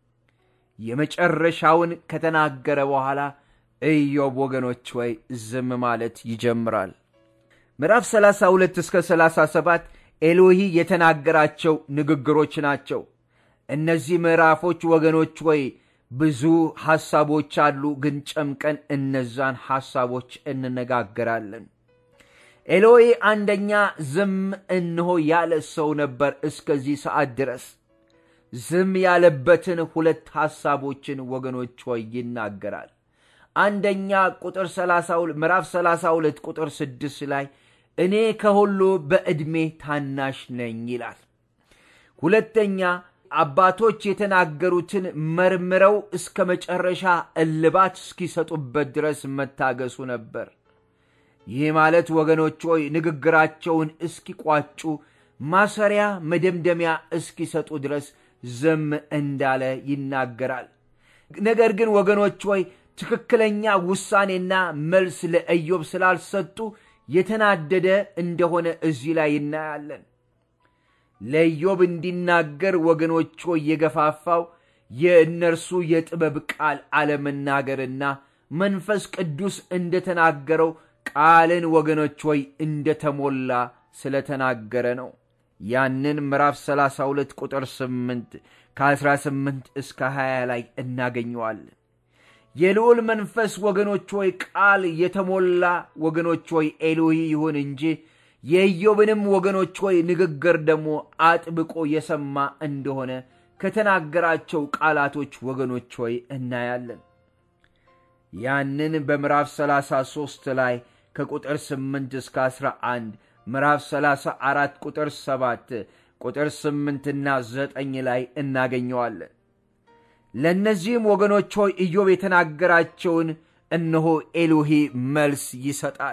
የመጨረሻውን ከተናገረ በኋላ ኢዮብ ወገኖች ወይ ዝም ማለት ይጀምራል ምዕራፍ 32 እስከ 37 ኤሎሂ የተናገራቸው ንግግሮች ናቸው እነዚህ ምዕራፎች ወገኖች ወይ ብዙ ሐሳቦች አሉ ግን ጨምቀን እነዛን ሐሳቦች እንነጋገራለን ኤሎሂ አንደኛ ዝም እንሆ ያለ ሰው ነበር እስከዚህ ሰዓት ድረስ ዝም ያለበትን ሁለት ሐሳቦችን ወገኖች ሆይ ይናገራል አንደኛ ቁጥር 32 ምዕራፍ 32 ቁጥር 6 ላይ እኔ ከሁሉ በዕድሜ ታናሽ ነኝ ይላል ሁለተኛ አባቶች የተናገሩትን መርምረው እስከ መጨረሻ እልባት እስኪሰጡበት ድረስ መታገሱ ነበር ይህ ማለት ወገኖች ሆይ ንግግራቸውን እስኪቋጩ ማሰሪያ መደምደሚያ እስኪሰጡ ድረስ ዝም እንዳለ ይናገራል ነገር ግን ወገኖች ሆይ ትክክለኛ ውሳኔና መልስ ለኢዮብ ስላልሰጡ የተናደደ እንደሆነ እዚህ ላይ እናያለን ለኢዮብ እንዲናገር ወገኖች ሆይ የገፋፋው የእነርሱ የጥበብ ቃል አለመናገርና መንፈስ ቅዱስ እንደተናገረው ቃልን ወገኖች ሆይ እንደተሞላ ስለተናገረ ነው ያንን ምዕራፍ 32 ቁጥር 8 ከ18 እስከ 20 ላይ እናገኘዋለን የልዑል መንፈስ ወገኖች ሆይ ቃል የተሞላ ወገኖች ሆይ ኤሎሂ ይሁን እንጂ የኢዮብንም ወገኖች ሆይ ንግግር ደግሞ አጥብቆ የሰማ እንደሆነ ከተናገራቸው ቃላቶች ወገኖች ሆይ እናያለን ያንን በምዕራፍ 33 ላይ ከቁጥር 8 እስከ 11 ምዕራፍ 34 ቁጥር 7 ቁጥር 8ና 9 ላይ እናገኘዋለን ለእነዚህም ወገኖች ሆይ ኢዮብ የተናገራቸውን እነሆ ኤሎሂ መልስ ይሰጣል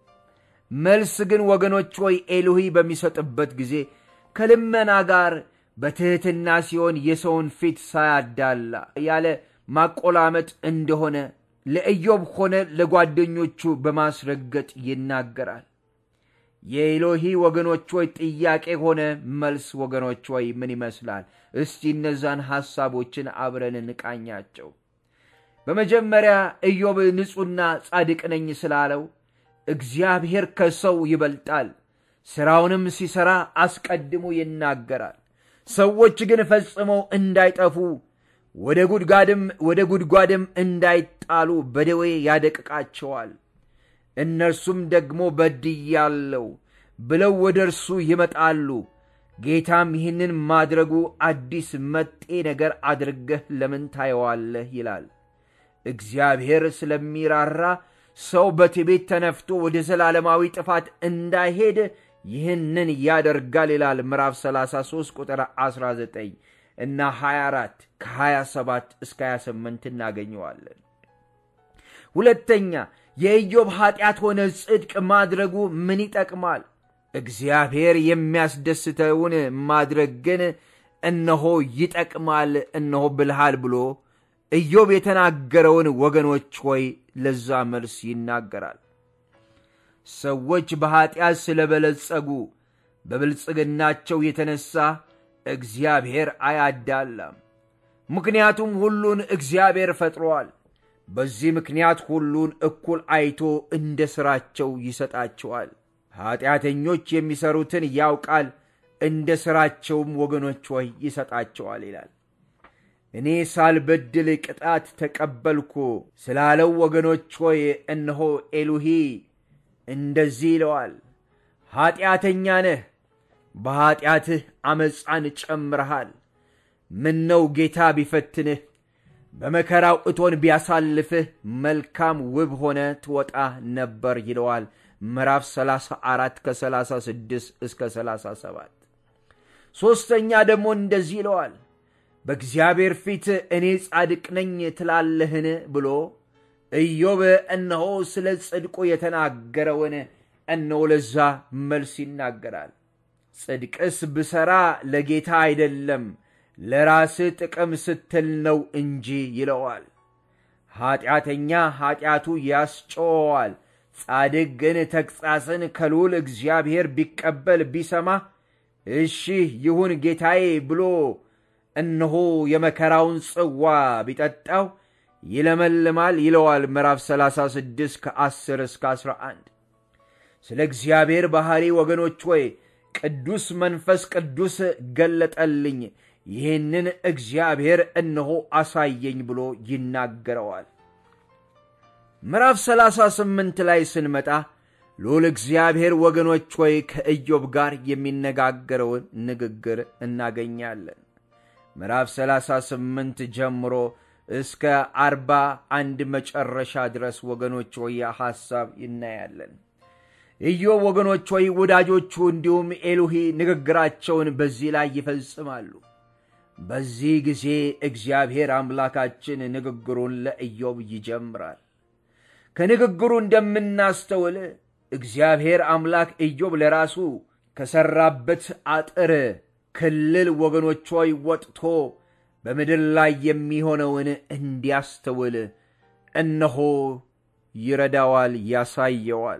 መልስ ግን ወገኖች ሆይ ኤሎሂ በሚሰጥበት ጊዜ ከልመና ጋር በትሕትና ሲሆን የሰውን ፊት ሳያዳላ ያለ ማቆላመጥ እንደሆነ ለኢዮብ ሆነ ለጓደኞቹ በማስረገጥ ይናገራል የኤሎሂ ወገኖች ሆይ ጥያቄ ሆነ መልስ ወገኖች ሆይ ምን ይመስላል እስቲ እነዛን ሐሳቦችን አብረን እንቃኛቸው በመጀመሪያ ኢዮብ ንጹሕና ጻድቅ ነኝ ስላለው እግዚአብሔር ከሰው ይበልጣል ሥራውንም ሲሠራ አስቀድሞ ይናገራል ሰዎች ግን ፈጽመው እንዳይጠፉ ወደ ጉድጓድም ወደ ጉድጓድም እንዳይጣሉ በደዌ ያደቅቃቸዋል እነርሱም ደግሞ በድያለው ብለው ወደ እርሱ ይመጣሉ ጌታም ይህንን ማድረጉ አዲስ መጤ ነገር አድርገህ ለምን ታየዋለህ ይላል እግዚአብሔር ስለሚራራ ሰው በትቤት ተነፍቶ ወደ ዘላለማዊ ጥፋት እንዳይሄድ ይህንን ያደርጋል ይላል ምዕራፍ 33 ቁጥር 19 እና 24 ከ27 እስከ 28 እናገኘዋለን ሁለተኛ የኢዮብ ኀጢአት ሆነ ጽድቅ ማድረጉ ምን ይጠቅማል እግዚአብሔር የሚያስደስተውን ማድረግ ግን እነሆ ይጠቅማል እነሆ ብልሃል ብሎ ኢዮብ የተናገረውን ወገኖች ሆይ ለዛ መልስ ይናገራል። ሰዎች በኀጢአት ስለበለጸጉ በብልጽግናቸው የተነሳ እግዚአብሔር አያዳላም። ምክንያቱም ሁሉን እግዚአብሔር ፈጥሮአል። በዚህ ምክንያት ሁሉን እኩል አይቶ እንደ ሥራቸው ይሰጣቸዋል። ኀጢአተኞች የሚሠሩትን ያውቃል፣ እንደ ሥራቸውም ወገኖች ሆይ ይሰጣቸዋል ይላል። እኔ ሳልበድል ቅጣት ተቀበልኩ ስላለው ወገኖች ሆይ እነሆ ኤሉሂ እንደዚህ ይለዋል፣ ኀጢአተኛ ነህ፣ በኀጢአትህ ዐመፃን ጨምረሃል። ምነው ጌታ ቢፈትንህ በመከራው እቶን ቢያሳልፍህ መልካም ውብ ሆነ ትወጣ ነበር ይለዋል። ምዕራፍ 34 ከ36 እስከ 37። ሦስተኛ ደግሞ እንደዚህ ይለዋል በእግዚአብሔር ፊት እኔ ጻድቅ ነኝ ትላለህን ብሎ ኢዮብ እነሆ ስለ ጽድቁ የተናገረውን እነሆ ለዛ መልስ ይናገራል። ጽድቅስ ብሠራ ለጌታ አይደለም ለራስህ ጥቅም ስትል ነው እንጂ ይለዋል። ኀጢአተኛ ኀጢአቱ ያስጨወዋል፣ ጻድቅ ግን ተግሣጽን ከልዑል እግዚአብሔር ቢቀበል ቢሰማ እሺ ይሁን ጌታዬ ብሎ እነሆ የመከራውን ጽዋ ቢጠጣው ይለመልማል ይለዋል። ምዕራፍ 36 ከ10 እስከ 11 ስለ እግዚአብሔር ባሕሪ ወገኖች ሆይ ቅዱስ መንፈስ ቅዱስ ገለጠልኝ፣ ይህንን እግዚአብሔር እነሆ አሳየኝ ብሎ ይናገረዋል። ምዕራፍ 38 ላይ ስንመጣ ልዑል እግዚአብሔር ወገኖች ሆይ ከኢዮብ ጋር የሚነጋገረውን ንግግር እናገኛለን። ምዕራፍ 38 ጀምሮ እስከ አርባ አንድ መጨረሻ ድረስ ወገኖች ሆይ ሐሳብ ይናያለን። ኢዮብ ወገኖች ሆይ ወዳጆቹ እንዲሁም ኤሉሂ ንግግራቸውን በዚህ ላይ ይፈጽማሉ። በዚህ ጊዜ እግዚአብሔር አምላካችን ንግግሩን ለኢዮብ ይጀምራል። ከንግግሩ እንደምናስተውል እግዚአብሔር አምላክ ኢዮብ ለራሱ ከሠራበት አጥር ክልል ወገኖች ሆይ ወጥቶ በምድር ላይ የሚሆነውን እንዲያስተውል እነሆ ይረዳዋል፣ ያሳየዋል።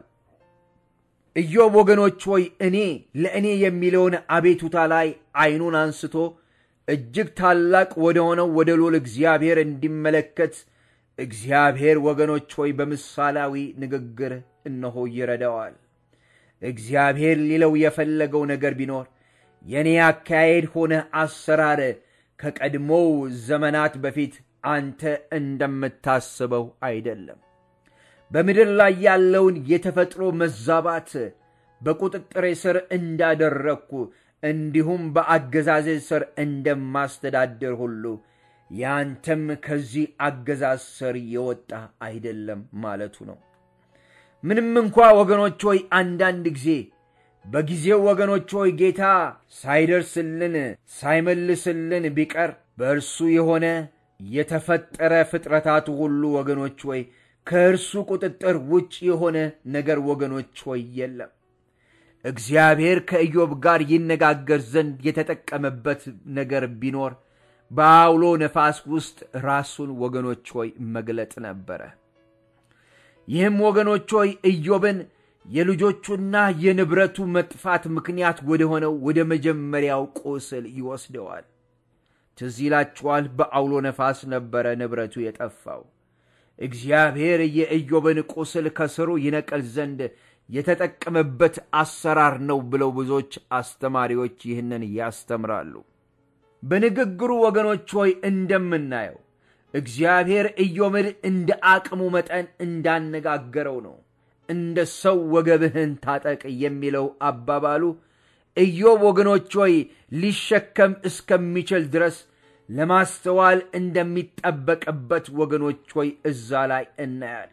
ኢዮብ ወገኖች ሆይ እኔ ለእኔ የሚለውን አቤቱታ ላይ ዐይኑን አንስቶ እጅግ ታላቅ ወደ ሆነው ወደ ልዑል እግዚአብሔር እንዲመለከት እግዚአብሔር ወገኖች ሆይ በምሳሌያዊ ንግግር እነሆ ይረዳዋል። እግዚአብሔር ሊለው የፈለገው ነገር ቢኖር የእኔ አካሄድ ሆነ አሰራር ከቀድሞው ዘመናት በፊት አንተ እንደምታስበው አይደለም። በምድር ላይ ያለውን የተፈጥሮ መዛባት በቁጥጥሬ ስር እንዳደረግኩ እንዲሁም በአገዛዜ ስር እንደማስተዳደር ሁሉ ያንተም ከዚህ አገዛዝ ስር የወጣ አይደለም ማለቱ ነው። ምንም እንኳ ወገኖች ሆይ አንዳንድ ጊዜ በጊዜው ወገኖች ሆይ ጌታ ሳይደርስልን ሳይመልስልን ቢቀር በእርሱ የሆነ የተፈጠረ ፍጥረታቱ ሁሉ ወገኖች ሆይ ከእርሱ ቁጥጥር ውጭ የሆነ ነገር ወገኖች ሆይ የለም። እግዚአብሔር ከኢዮብ ጋር ይነጋገር ዘንድ የተጠቀመበት ነገር ቢኖር በአውሎ ነፋስ ውስጥ ራሱን ወገኖች ሆይ መግለጥ ነበረ። ይህም ወገኖች ሆይ ኢዮብን የልጆቹና የንብረቱ መጥፋት ምክንያት ወደ ሆነው ወደ መጀመሪያው ቁስል ይወስደዋል። ትዝ ይላችኋል፣ በአውሎ ነፋስ ነበረ ንብረቱ የጠፋው። እግዚአብሔር የኢዮብን ቁስል ከስሩ ይነቀል ዘንድ የተጠቀመበት አሰራር ነው ብለው ብዙዎች አስተማሪዎች ይህንን ያስተምራሉ። በንግግሩ ወገኖች ሆይ እንደምናየው እግዚአብሔር ኢዮብን እንደ አቅሙ መጠን እንዳነጋገረው ነው። እንደ ሰው ወገብህን ታጠቅ የሚለው አባባሉ ኢዮብ ወገኖች ሆይ ሊሸከም እስከሚችል ድረስ ለማስተዋል እንደሚጠበቅበት ወገኖች ሆይ እዛ ላይ እናያለን።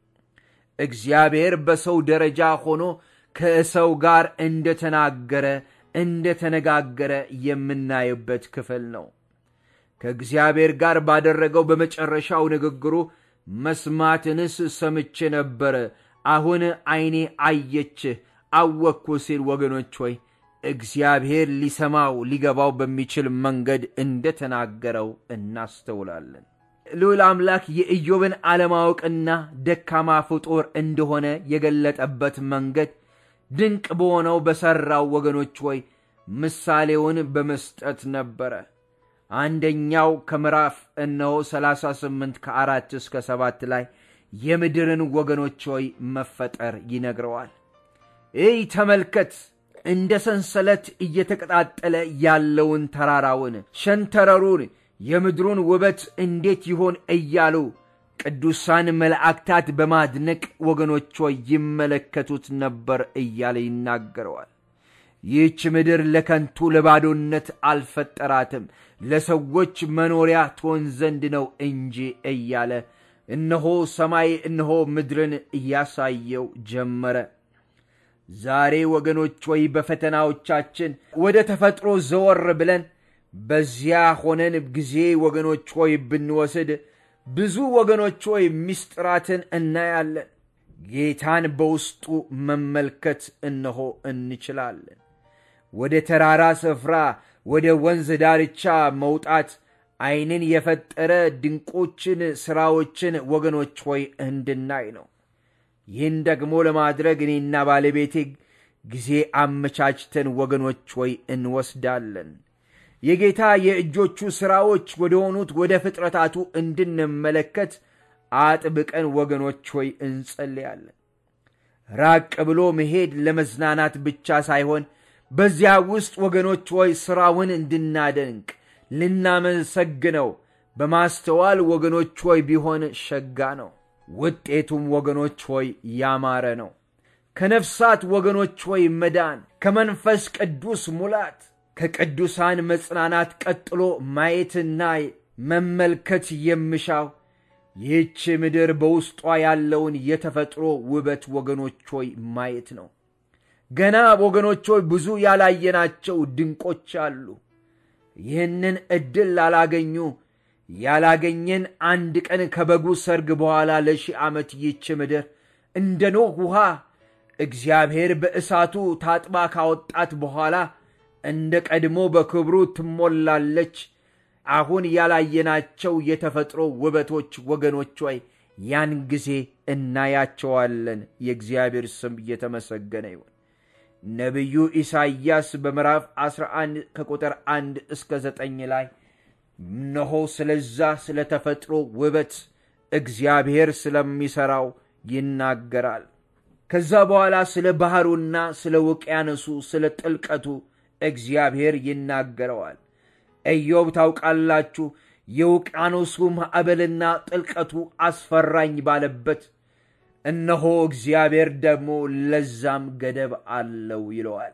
እግዚአብሔር በሰው ደረጃ ሆኖ ከሰው ጋር እንደተናገረ እንደተነጋገረ የምናይበት ክፍል ነው። ከእግዚአብሔር ጋር ባደረገው በመጨረሻው ንግግሩ መስማትንስ ሰምቼ ነበረ፣ አሁን ዐይኔ አየችህ አወቅኩ ሲል ወገኖች ሆይ እግዚአብሔር ሊሰማው ሊገባው በሚችል መንገድ እንደተናገረው እናስተውላለን። ልዑል አምላክ የኢዮብን አለማወቅና ደካማ ፍጡር እንደሆነ የገለጠበት መንገድ ድንቅ በሆነው በሠራው ወገኖች ሆይ ምሳሌውን በመስጠት ነበረ። አንደኛው ከምዕራፍ እነሆ 38 ከአራት እስከ ሰባት ላይ የምድርን ወገኖች ሆይ መፈጠር ይነግረዋል። እይ ተመልከት፣ እንደ ሰንሰለት እየተቀጣጠለ ያለውን ተራራውን፣ ሸንተረሩን፣ የምድሩን ውበት እንዴት ይሆን እያሉ ቅዱሳን መላእክታት በማድነቅ ወገኖች ሆይ ይመለከቱት ነበር እያለ ይናገረዋል። ይህች ምድር ለከንቱ ለባዶነት አልፈጠራትም፣ ለሰዎች መኖሪያ ትሆን ዘንድ ነው እንጂ እያለ እነሆ ሰማይ እነሆ ምድርን እያሳየው ጀመረ። ዛሬ ወገኖች ወይ በፈተናዎቻችን ወደ ተፈጥሮ ዘወር ብለን በዚያ ሆነን ጊዜ ወገኖች ሆይ ብንወስድ ብዙ ወገኖች ሆይ ምስጢራትን እናያለን። ጌታን በውስጡ መመልከት እነሆ እንችላለን። ወደ ተራራ ስፍራ ወደ ወንዝ ዳርቻ መውጣት ዐይንን የፈጠረ ድንቆችን ሥራዎችን ወገኖች ሆይ እንድናይ ነው። ይህን ደግሞ ለማድረግ እኔና ባለቤቴ ጊዜ አመቻችተን ወገኖች ሆይ እንወስዳለን። የጌታ የእጆቹ ሥራዎች ወደ ሆኑት ወደ ፍጥረታቱ እንድንመለከት አጥብቀን ወገኖች ሆይ እንጸልያለን። ራቅ ብሎ መሄድ ለመዝናናት ብቻ ሳይሆን በዚያ ውስጥ ወገኖች ሆይ ሥራውን እንድናደንቅ ልናመሰግነው በማስተዋል ወገኖች ሆይ ቢሆን ሸጋ ነው። ውጤቱም ወገኖች ሆይ ያማረ ነው። ከነፍሳት ወገኖች ሆይ መዳን፣ ከመንፈስ ቅዱስ ሙላት፣ ከቅዱሳን መጽናናት ቀጥሎ ማየትና መመልከት የምሻው ይህች ምድር በውስጧ ያለውን የተፈጥሮ ውበት ወገኖች ሆይ ማየት ነው። ገና ወገኖች ሆይ ብዙ ያላየናቸው ድንቆች አሉ። ይህንን ዕድል ላላገኙ ያላገኘን አንድ ቀን ከበጉ ሰርግ በኋላ ለሺህ ዓመት ይህች ምድር እንደ ኖህ ውሃ እግዚአብሔር በእሳቱ ታጥባ ካወጣት በኋላ እንደ ቀድሞ በክብሩ ትሞላለች። አሁን ያላየናቸው የተፈጥሮ ውበቶች ወገኖች ሆይ ያን ጊዜ እናያቸዋለን። የእግዚአብሔር ስም እየተመሰገነ ይሁን። ነቢዩ ኢሳይያስ በምዕራፍ 11 ከቁጥር 1 እስከ 9 ላይ እነሆ ስለዛ ስለ ተፈጥሮ ውበት እግዚአብሔር ስለሚሠራው ይናገራል። ከዛ በኋላ ስለ ባሕሩና ስለ ውቅያኖሱ ስለ ጥልቀቱ እግዚአብሔር ይናገረዋል። ኢዮብ ታውቃላችሁ፣ የውቅያኖሱ ማዕበልና ጥልቀቱ አስፈራኝ ባለበት እነሆ እግዚአብሔር ደግሞ ለዛም ገደብ አለው ይለዋል።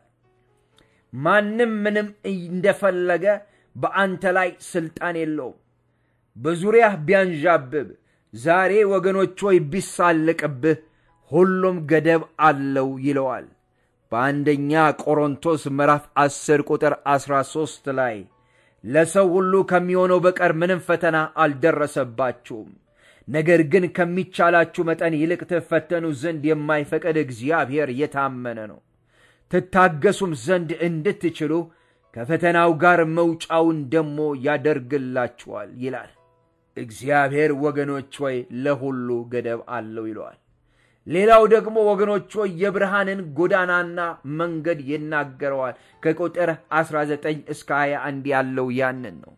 ማንም ምንም እንደፈለገ በአንተ ላይ ሥልጣን የለውም። በዙሪያህ ቢያንዣብብ ዛሬ ወገኖች ሆይ ቢሳልቅብህ ሁሉም ገደብ አለው ይለዋል። በአንደኛ ቆሮንቶስ ምዕራፍ 10 ቁጥር 13 ላይ ለሰው ሁሉ ከሚሆነው በቀር ምንም ፈተና አልደረሰባችሁም፣ ነገር ግን ከሚቻላችሁ መጠን ይልቅ ትፈተኑ ዘንድ የማይፈቀድ እግዚአብሔር የታመነ ነው፣ ትታገሱም ዘንድ እንድትችሉ ከፈተናው ጋር መውጫውን ደሞ ያደርግላችኋል ይላል። እግዚአብሔር ወገኖች ሆይ ለሁሉ ገደብ አለው ይለዋል። ሌላው ደግሞ ወገኖች ሆይ የብርሃንን ጎዳናና መንገድ ይናገረዋል። ከቁጥር 19 እስከ 21 ያለው ያንን ነው።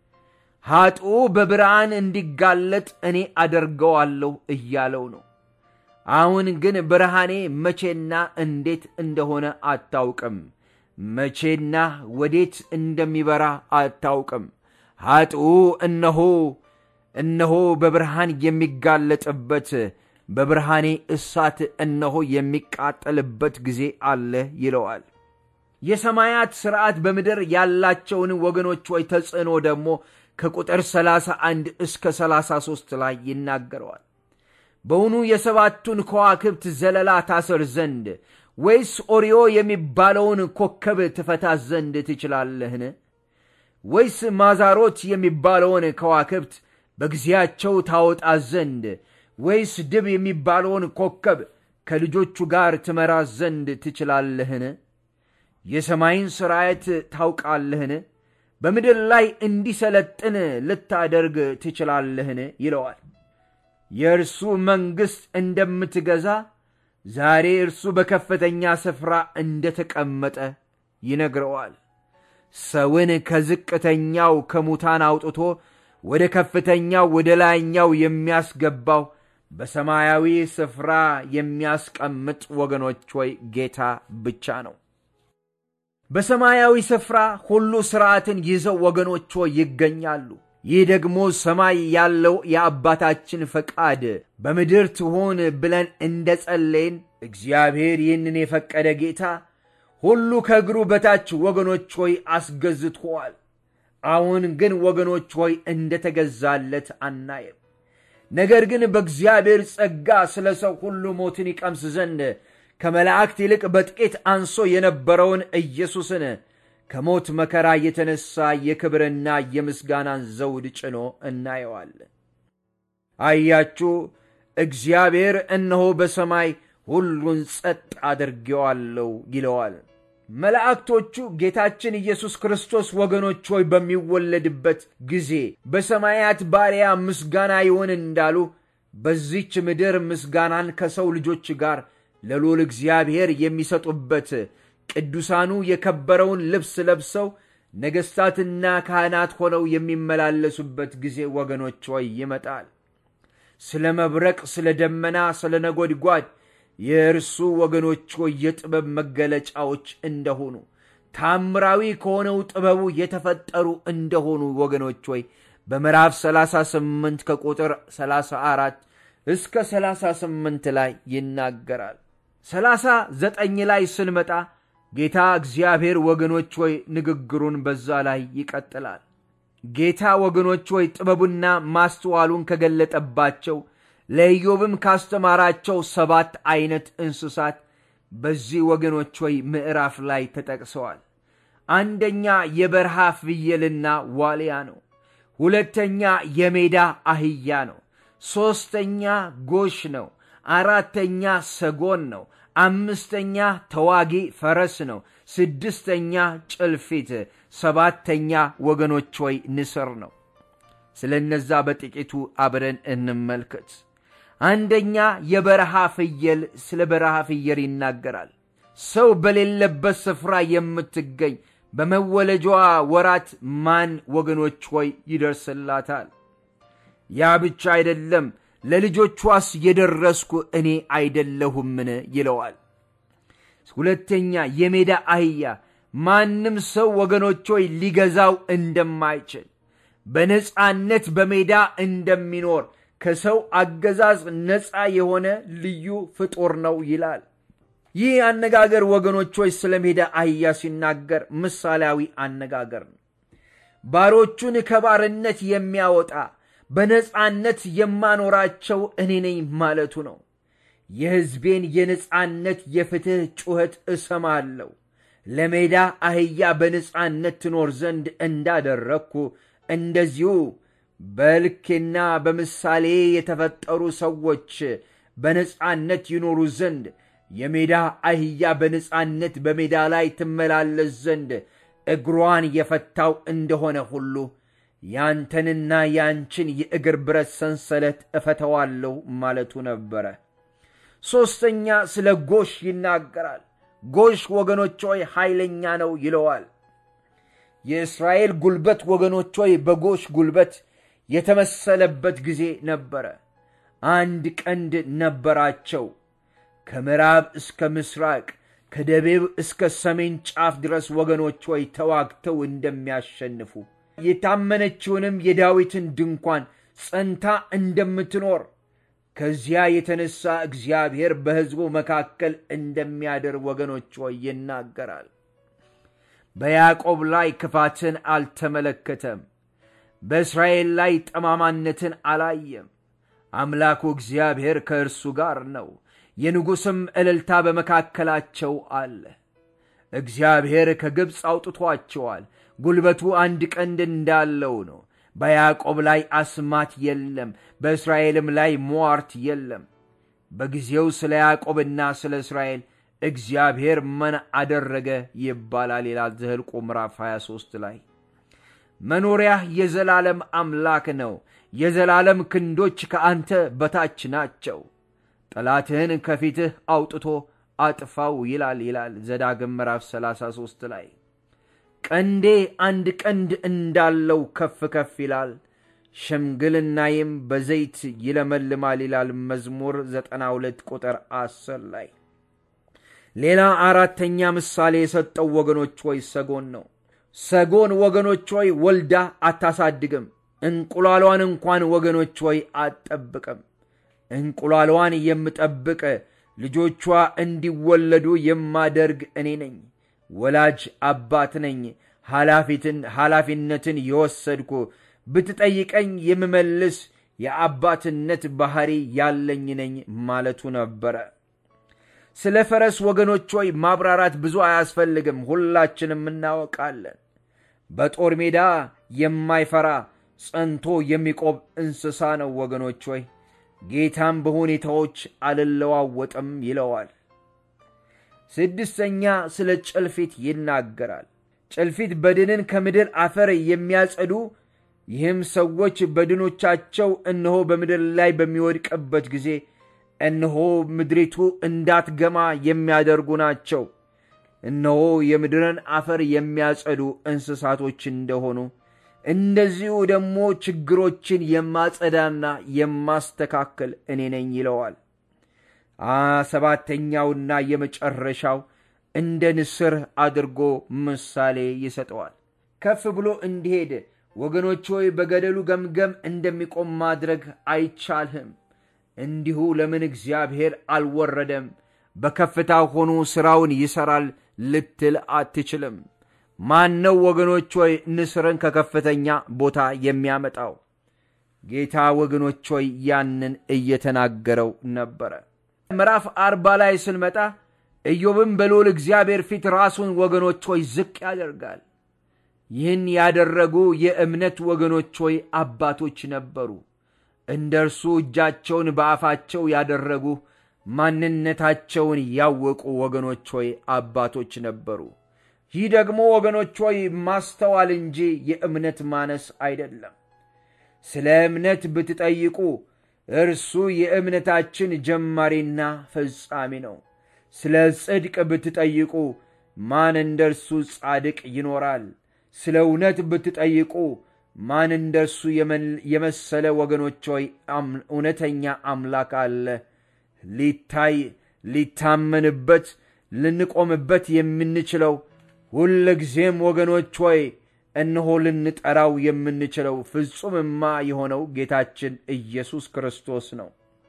ኃጥኡ በብርሃን እንዲጋለጥ እኔ አደርገዋለሁ እያለው ነው። አሁን ግን ብርሃኔ መቼና እንዴት እንደሆነ አታውቅም፣ መቼና ወዴት እንደሚበራ አታውቅም። ኃጥኡ እነሆ እነሆ በብርሃን የሚጋለጥበት በብርሃኔ እሳት እነሆ የሚቃጠልበት ጊዜ አለ ይለዋል። የሰማያት ሥርዓት በምድር ያላቸውን ወገኖች ወይ ተጽዕኖ ደግሞ ከቁጥር 31 እስከ 33 ላይ ይናገረዋል። በውኑ የሰባቱን ከዋክብት ዘለላ ታስር ዘንድ ወይስ ኦሪዮ የሚባለውን ኮከብ ትፈታ ዘንድ ትችላለህን? ወይስ ማዛሮት የሚባለውን ከዋክብት በጊዜያቸው ታወጣ ዘንድ ወይስ ድብ የሚባለውን ኮከብ ከልጆቹ ጋር ትመራ ዘንድ ትችላለህን? የሰማይን ሥርዓት ታውቃለህን? በምድር ላይ እንዲሰለጥን ልታደርግ ትችላለህን? ይለዋል። የእርሱ መንግሥት እንደምትገዛ ዛሬ እርሱ በከፍተኛ ስፍራ እንደተቀመጠ ይነግረዋል። ሰውን ከዝቅተኛው ከሙታን አውጥቶ ወደ ከፍተኛው ወደ ላይኛው የሚያስገባው በሰማያዊ ስፍራ የሚያስቀምጥ ወገኖች ሆይ ጌታ ብቻ ነው። በሰማያዊ ስፍራ ሁሉ ሥርዓትን ይዘው ወገኖች ሆይ ይገኛሉ። ይህ ደግሞ ሰማይ ያለው የአባታችን ፈቃድ በምድር ትሆን ብለን እንደ ጸለይን እግዚአብሔር ይህንን የፈቀደ ጌታ ሁሉ ከእግሩ በታች ወገኖች ሆይ አስገዝቶዋል። አሁን ግን ወገኖች ሆይ እንደተገዛለት አናየም። ነገር ግን በእግዚአብሔር ጸጋ ስለ ሰው ሁሉ ሞትን ይቀምስ ዘንድ ከመላእክት ይልቅ በጥቂት አንሶ የነበረውን ኢየሱስን ከሞት መከራ የተነሳ የክብርና የምስጋናን ዘውድ ጭኖ እናየዋለን። አያችሁ፣ እግዚአብሔር እነሆ በሰማይ ሁሉን ጸጥ አድርጌዋለሁ ይለዋል። መላእክቶቹ ጌታችን ኢየሱስ ክርስቶስ ወገኖች ሆይ በሚወለድበት ጊዜ በሰማያት ባሪያ ምስጋና ይሆን እንዳሉ በዚች ምድር ምስጋናን ከሰው ልጆች ጋር ለልዑል እግዚአብሔር የሚሰጡበት ቅዱሳኑ የከበረውን ልብስ ለብሰው ነገሥታትና ካህናት ሆነው የሚመላለሱበት ጊዜ ወገኖች ሆይ ይመጣል። ስለ መብረቅ፣ ስለ ደመና፣ ስለ ነጎድጓድ የእርሱ ወገኖች ሆይ የጥበብ መገለጫዎች እንደሆኑ ታምራዊ ከሆነው ጥበቡ የተፈጠሩ እንደሆኑ ወገኖች ሆይ በምዕራፍ 38 ከቁጥር 34 እስከ 38 ላይ ይናገራል። 39 ላይ ስንመጣ ጌታ እግዚአብሔር ወገኖች ሆይ ንግግሩን በዛ ላይ ይቀጥላል። ጌታ ወገኖች ሆይ ጥበቡና ማስተዋሉን ከገለጠባቸው ለኢዮብም ካስተማራቸው ሰባት አይነት እንስሳት በዚህ ወገኖች ሆይ ምዕራፍ ላይ ተጠቅሰዋል። አንደኛ የበረሃ ፍየልና ዋልያ ነው። ሁለተኛ የሜዳ አህያ ነው። ሦስተኛ ጎሽ ነው። አራተኛ ሰጎን ነው። አምስተኛ ተዋጊ ፈረስ ነው። ስድስተኛ ጭልፊት፣ ሰባተኛ ወገኖች ሆይ ንስር ነው። ስለ እነዛ በጥቂቱ አብረን እንመልከት። አንደኛ የበረሃ ፍየል፣ ስለ በረሃ ፍየል ይናገራል። ሰው በሌለበት ስፍራ የምትገኝ በመወለጃዋ ወራት ማን ወገኖች ሆይ ይደርስላታል? ያ ብቻ አይደለም፣ ለልጆቿስ የደረስኩ እኔ አይደለሁምን ይለዋል። ሁለተኛ የሜዳ አህያ ማንም ሰው ወገኖች ሆይ ሊገዛው እንደማይችል በነፃነት በሜዳ እንደሚኖር ከሰው አገዛዝ ነፃ የሆነ ልዩ ፍጡር ነው ይላል። ይህ አነጋገር ወገኖች ሆይ ስለ ሜዳ አህያ ሲናገር ምሳሌያዊ አነጋገር ነው። ባሮቹን ከባርነት የሚያወጣ በነፃነት የማኖራቸው እኔ ነኝ ማለቱ ነው። የሕዝቤን የነፃነት የፍትሕ ጩኸት እሰማለሁ። ለሜዳ አህያ በነፃነት ትኖር ዘንድ እንዳደረግኩ እንደዚሁ በልኬና በምሳሌ የተፈጠሩ ሰዎች በነፃነት ይኖሩ ዘንድ የሜዳ አህያ በነፃነት በሜዳ ላይ ትመላለስ ዘንድ እግሯን የፈታው እንደሆነ ሁሉ ያንተንና ያንችን የእግር ብረት ሰንሰለት እፈተዋለሁ ማለቱ ነበረ። ሦስተኛ ስለ ጎሽ ይናገራል። ጎሽ ወገኖች ሆይ ኃይለኛ ነው ይለዋል። የእስራኤል ጉልበት ወገኖች ሆይ በጎሽ ጉልበት የተመሰለበት ጊዜ ነበረ። አንድ ቀንድ ነበራቸው። ከምዕራብ እስከ ምስራቅ ከደቡብ እስከ ሰሜን ጫፍ ድረስ ወገኖች ሆይ ተዋግተው እንደሚያሸንፉ የታመነችውንም የዳዊትን ድንኳን ጸንታ እንደምትኖር ከዚያ የተነሳ እግዚአብሔር በሕዝቡ መካከል እንደሚያደር ወገኖች ሆይ ይናገራል። በያዕቆብ ላይ ክፋትን አልተመለከተም። በእስራኤል ላይ ጠማማነትን አላየም። አምላኩ እግዚአብሔር ከእርሱ ጋር ነው። የንጉሥም እልልታ በመካከላቸው አለ። እግዚአብሔር ከግብፅ አውጥቷቸዋል። ጉልበቱ አንድ ቀንድ እንዳለው ነው። በያዕቆብ ላይ አስማት የለም፣ በእስራኤልም ላይ ሟርት የለም። በጊዜው ስለ ያዕቆብና ስለ እስራኤል እግዚአብሔር ምን አደረገ ይባላል ይላል ዘኍልቍ ምዕራፍ 23 ላይ። መኖሪያህ የዘላለም አምላክ ነው። የዘላለም ክንዶች ከአንተ በታች ናቸው። ጠላትህን ከፊትህ አውጥቶ አጥፋው ይላል ይላል ዘዳግም ምዕራፍ 33 ላይ ቀንዴ አንድ ቀንድ እንዳለው ከፍ ከፍ ይላል፣ ሽምግልናዬም በዘይት ይለመልማል ይላል መዝሙር 92 ቁጥር 10 ላይ። ሌላ አራተኛ ምሳሌ የሰጠው ወገኖች ሆይ ሰጎን ነው። ሰጎን ወገኖች ሆይ ወልዳ አታሳድግም፣ እንቁላሏን እንኳን ወገኖች ሆይ አትጠብቅም። እንቁላሏን የምጠብቅ ልጆቿ እንዲወለዱ የማደርግ እኔ ነኝ። ወላጅ አባት ነኝ። ኃላፊነትን የወሰድኩ ብትጠይቀኝ የምመልስ የአባትነት ባሕሪ ያለኝ ነኝ ማለቱ ነበረ። ስለ ፈረስ ወገኖች ሆይ ማብራራት ብዙ አያስፈልግም፣ ሁላችንም እናወቃለን። በጦር ሜዳ የማይፈራ ጸንቶ የሚቆም እንስሳ ነው ወገኖች ሆይ ጌታም በሁኔታዎች አልለዋወጥም ይለዋል። ስድስተኛ ስለ ጭልፊት ይናገራል። ጭልፊት በድንን ከምድር አፈር የሚያጸዱ ይህም ሰዎች በድኖቻቸው እነሆ በምድር ላይ በሚወድቅበት ጊዜ እነሆ ምድሪቱ እንዳትገማ የሚያደርጉ ናቸው። እነሆ የምድርን አፈር የሚያጸዱ እንስሳቶች እንደሆኑ እንደዚሁ ደግሞ ችግሮችን የማጸዳና የማስተካከል እኔ ነኝ ይለዋል። ሰባተኛውና የመጨረሻው እንደ ንስር አድርጎ ምሳሌ ይሰጠዋል። ከፍ ብሎ እንዲሄድ ወገኖች ሆይ በገደሉ ገምገም እንደሚቆም ማድረግ አይቻልህም። እንዲሁ ለምን እግዚአብሔር አልወረደም? በከፍታ ሆኖ ሥራውን ይሠራል ልትል አትችልም። ማን ነው ወገኖች ሆይ ንስርን ከከፍተኛ ቦታ የሚያመጣው? ጌታ ወገኖች ሆይ ያንን እየተናገረው ነበረ። ምዕራፍ አርባ ላይ ስንመጣ ኢዮብም በልዑል እግዚአብሔር ፊት ራሱን ወገኖች ሆይ ዝቅ ያደርጋል። ይህን ያደረጉ የእምነት ወገኖች ሆይ አባቶች ነበሩ። እንደ እርሱ እጃቸውን በአፋቸው ያደረጉ ማንነታቸውን ያወቁ ወገኖች ሆይ አባቶች ነበሩ። ይህ ደግሞ ወገኖች ሆይ ማስተዋል እንጂ የእምነት ማነስ አይደለም። ስለ እምነት ብትጠይቁ እርሱ የእምነታችን ጀማሪና ፈጻሚ ነው። ስለ ጽድቅ ብትጠይቁ ማን እንደ እርሱ ጻድቅ ይኖራል? ስለ እውነት ብትጠይቁ ማን እንደ እርሱ የመሰለ ወገኖች ሆይ እውነተኛ አምላክ አለ? ሊታይ ሊታመንበት ልንቆምበት የምንችለው ሁል ጊዜም ወገኖች ሆይ እነሆ ልንጠራው የምንችለው ፍጹምማ የሆነው ጌታችን ኢየሱስ ክርስቶስ ነው።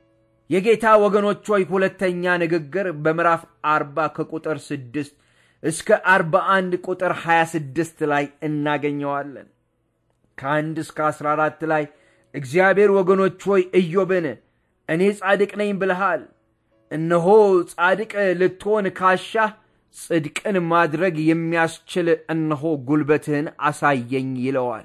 የጌታ ወገኖች ሆይ ሁለተኛ ንግግር በምዕራፍ አርባ ከቁጥር ስድስት እስከ አርባ አንድ ቁጥር ሀያ ስድስት ላይ እናገኘዋለን። ከአንድ እስከ አስራ አራት ላይ እግዚአብሔር ወገኖች ሆይ ኢዮብን እኔ ጻድቅ ነኝ ብልሃል፣ እነሆ ጻድቅ ልትሆን ካሻህ ጽድቅን ማድረግ የሚያስችል እነሆ ጉልበትህን አሳየኝ ይለዋል።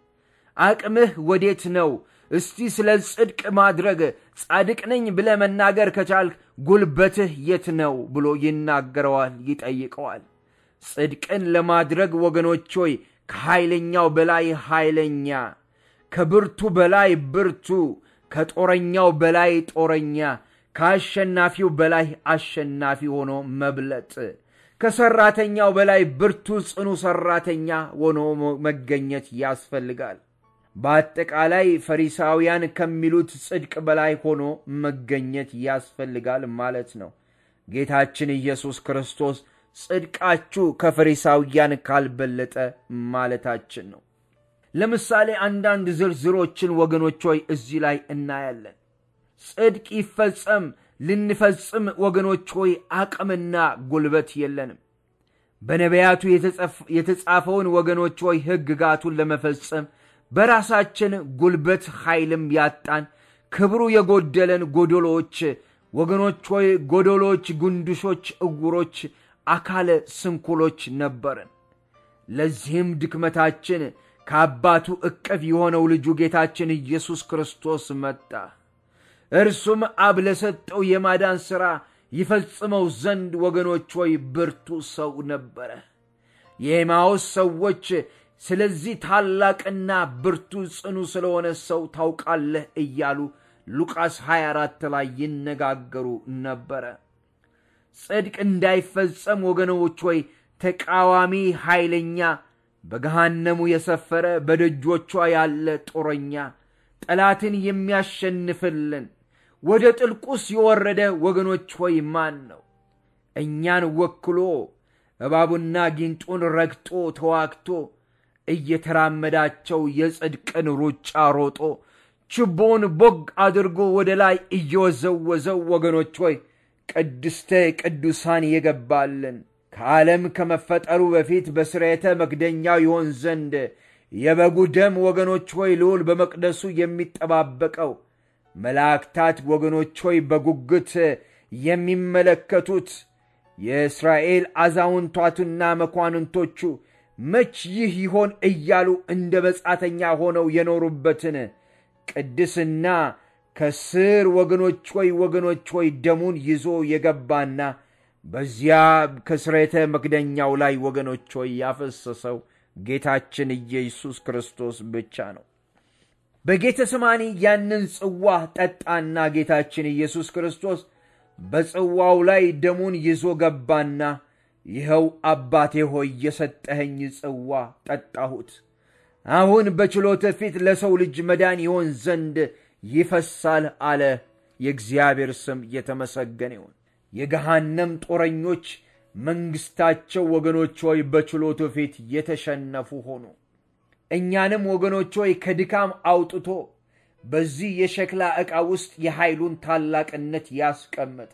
አቅምህ ወዴት ነው? እስቲ ስለ ጽድቅ ማድረግ ጻድቅ ነኝ ብለህ መናገር ከቻልክ ጉልበትህ የት ነው ብሎ ይናገረዋል፣ ይጠይቀዋል። ጽድቅን ለማድረግ ወገኖች ሆይ ከኃይለኛው በላይ ኃይለኛ፣ ከብርቱ በላይ ብርቱ፣ ከጦረኛው በላይ ጦረኛ፣ ከአሸናፊው በላይ አሸናፊ ሆኖ መብለጥ ከሰራተኛው በላይ ብርቱ ጽኑ ሰራተኛ ሆኖ መገኘት ያስፈልጋል። በአጠቃላይ ፈሪሳውያን ከሚሉት ጽድቅ በላይ ሆኖ መገኘት ያስፈልጋል ማለት ነው። ጌታችን ኢየሱስ ክርስቶስ ጽድቃችሁ ከፈሪሳውያን ካልበለጠ ማለታችን ነው። ለምሳሌ አንዳንድ ዝርዝሮችን ወገኖች ሆይ እዚህ ላይ እናያለን። ጽድቅ ይፈጸም ልንፈጽም ወገኖች ሆይ አቅምና ጉልበት የለንም። በነቢያቱ የተጻፈውን ወገኖች ሆይ ሕግጋቱን ለመፈጸም በራሳችን ጉልበት ኃይልም ያጣን ክብሩ የጎደለን ጎዶሎች ወገኖች ሆይ ጎዶሎች፣ ጉንድሾች፣ እውሮች፣ አካለ ስንኩሎች ነበርን። ለዚህም ድክመታችን ከአባቱ እቅፍ የሆነው ልጁ ጌታችን ኢየሱስ ክርስቶስ መጣ። እርሱም አብ ለሰጠው የማዳን ሥራ ይፈጽመው ዘንድ ወገኖች ሆይ ብርቱ ሰው ነበረ። የኤማውስ ሰዎች ስለዚህ ታላቅና ብርቱ ጽኑ ስለሆነ ሰው ታውቃለህ እያሉ ሉቃስ 24 ላይ ይነጋገሩ ነበረ። ጽድቅ እንዳይፈጸም ወገኖች ሆይ ተቃዋሚ ኃይለኛ በገሃነሙ የሰፈረ በደጆቿ ያለ ጦረኛ ጠላትን የሚያሸንፍልን ወደ ጥልቁስ የወረደ ወገኖች ሆይ ማን ነው? እኛን ወክሎ እባቡና ጊንጡን ረግጦ ተዋግቶ እየተራመዳቸው የጽድቅን ሩጫ ሮጦ ችቦውን ቦግ አድርጎ ወደ ላይ እየወዘወዘው ወገኖች ሆይ ቅድስተ ቅዱሳን የገባልን ከዓለም ከመፈጠሩ በፊት በስርየተ መክደኛው ይሆን ዘንድ የበጉ ደም ወገኖች ሆይ ልዑል በመቅደሱ የሚጠባበቀው መላእክታት ወገኖች ሆይ በጉጉት የሚመለከቱት የእስራኤል አዛውንቷቱና መኳንንቶቹ መች ይህ ይሆን እያሉ እንደ መጻተኛ ሆነው የኖሩበትን ቅድስና ከስር ወገኖች ሆይ ወገኖች ሆይ ደሙን ይዞ የገባና በዚያ ከስሬተ መክደኛው ላይ ወገኖች ሆይ ያፈሰሰው ጌታችን ኢየሱስ ክርስቶስ ብቻ ነው። በጌተ ሰማኒ ያንን ጽዋ ጠጣና ጌታችን ኢየሱስ ክርስቶስ በጽዋው ላይ ደሙን ይዞ ገባና ይኸው አባቴ ሆይ የሰጠኸኝ ጽዋ ጠጣሁት። አሁን በችሎተ ፊት ለሰው ልጅ መዳን ይሆን ዘንድ ይፈሳል አለ። የእግዚአብሔር ስም የተመሰገነ ይሁን። የገሃነም ጦረኞች መንግሥታቸው ወገኖች ሆይ በችሎቱ ፊት የተሸነፉ ሆኑ። እኛንም ወገኖች ሆይ ከድካም አውጥቶ በዚህ የሸክላ ዕቃ ውስጥ የኃይሉን ታላቅነት ያስቀመጠ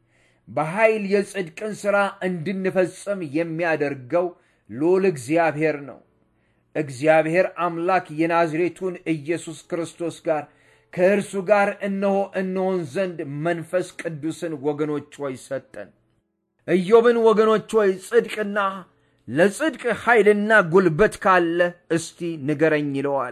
በኃይል የጽድቅን ሥራ እንድንፈጽም የሚያደርገው ልዑል እግዚአብሔር ነው። እግዚአብሔር አምላክ የናዝሬቱን ኢየሱስ ክርስቶስ ጋር ከእርሱ ጋር እነሆ እንሆን ዘንድ መንፈስ ቅዱስን ወገኖች ሆይ ሰጠን። ኢዮብን ወገኖች ሆይ ጽድቅና ለጽድቅ ኃይልና ጉልበት ካለ እስቲ ንገረኝ ይለዋል።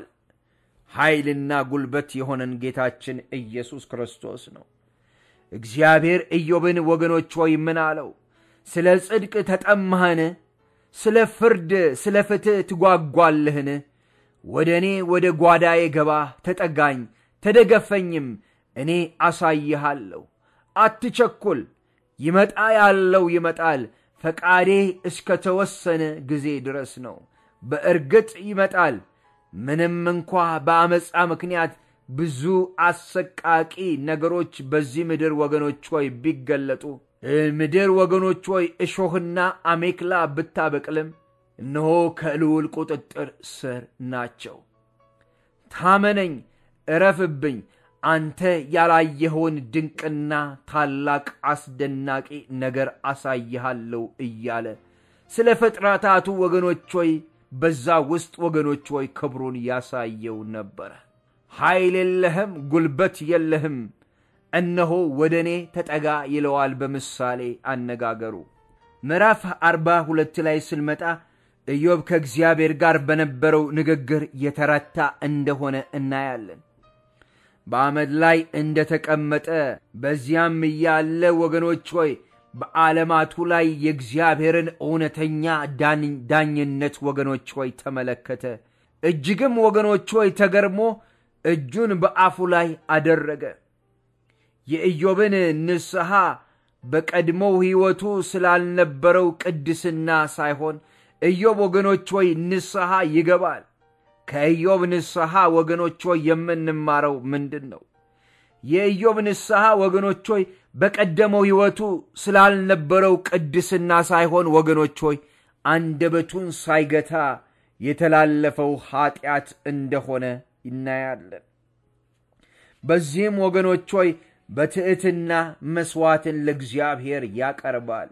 ኃይልና ጉልበት የሆነን ጌታችን ኢየሱስ ክርስቶስ ነው። እግዚአብሔር ኢዮብን ወገኖች ሆይ ምን አለው? ስለ ጽድቅ ተጠማህን? ስለ ፍርድ ስለ ፍትሕ ትጓጓለህን? ወደ እኔ ወደ ጓዳዬ ገባ፣ ተጠጋኝ፣ ተደገፈኝም፣ እኔ አሳይሃለሁ። አትቸኩል፣ ይመጣ ያለው ይመጣል፣ ፈቃዴ እስከ ተወሰነ ጊዜ ድረስ ነው። በእርግጥ ይመጣል። ምንም እንኳ በአመፃ ምክንያት ብዙ አሰቃቂ ነገሮች በዚህ ምድር ወገኖች ሆይ ቢገለጡ ምድር ወገኖች ሆይ እሾህና አሜክላ ብታበቅልም እነሆ ከልዑል ቁጥጥር ስር ናቸው። ታመነኝ፣ እረፍብኝ፣ አንተ ያላየኸውን ድንቅና ታላቅ አስደናቂ ነገር አሳይሃለሁ እያለ ስለ ፍጥረታቱ ወገኖች ሆይ በዛ ውስጥ ወገኖች ሆይ ክብሩን ያሳየው ነበረ። ኃይል የለህም፣ ጉልበት የለህም፣ እነሆ ወደ እኔ ተጠጋ ይለዋል በምሳሌ አነጋገሩ። ምዕራፍ አርባ ሁለት ላይ ስንመጣ ኢዮብ ከእግዚአብሔር ጋር በነበረው ንግግር የተረታ እንደሆነ እናያለን። በአመድ ላይ እንደተቀመጠ በዚያም እያለ ወገኖች ሆይ በዓለማቱ ላይ የእግዚአብሔርን እውነተኛ ዳኝነት ወገኖች ሆይ ተመለከተ። እጅግም ወገኖች ሆይ ተገርሞ እጁን በአፉ ላይ አደረገ። የኢዮብን ንስሐ በቀድሞው ሕይወቱ ስላልነበረው ቅድስና ሳይሆን ኢዮብ ወገኖች ሆይ ንስሐ ይገባል። ከኢዮብ ንስሐ ወገኖች ሆይ የምንማረው ምንድን ነው? የኢዮብ ንስሐ ወገኖች ሆይ በቀደመው ሕይወቱ ስላልነበረው ቅድስና ሳይሆን ወገኖች ሆይ አንደበቱን ሳይገታ የተላለፈው ኀጢአት እንደሆነ እናያለን። በዚህም ወገኖች ሆይ በትዕትና መሥዋዕትን ለእግዚአብሔር ያቀርባል።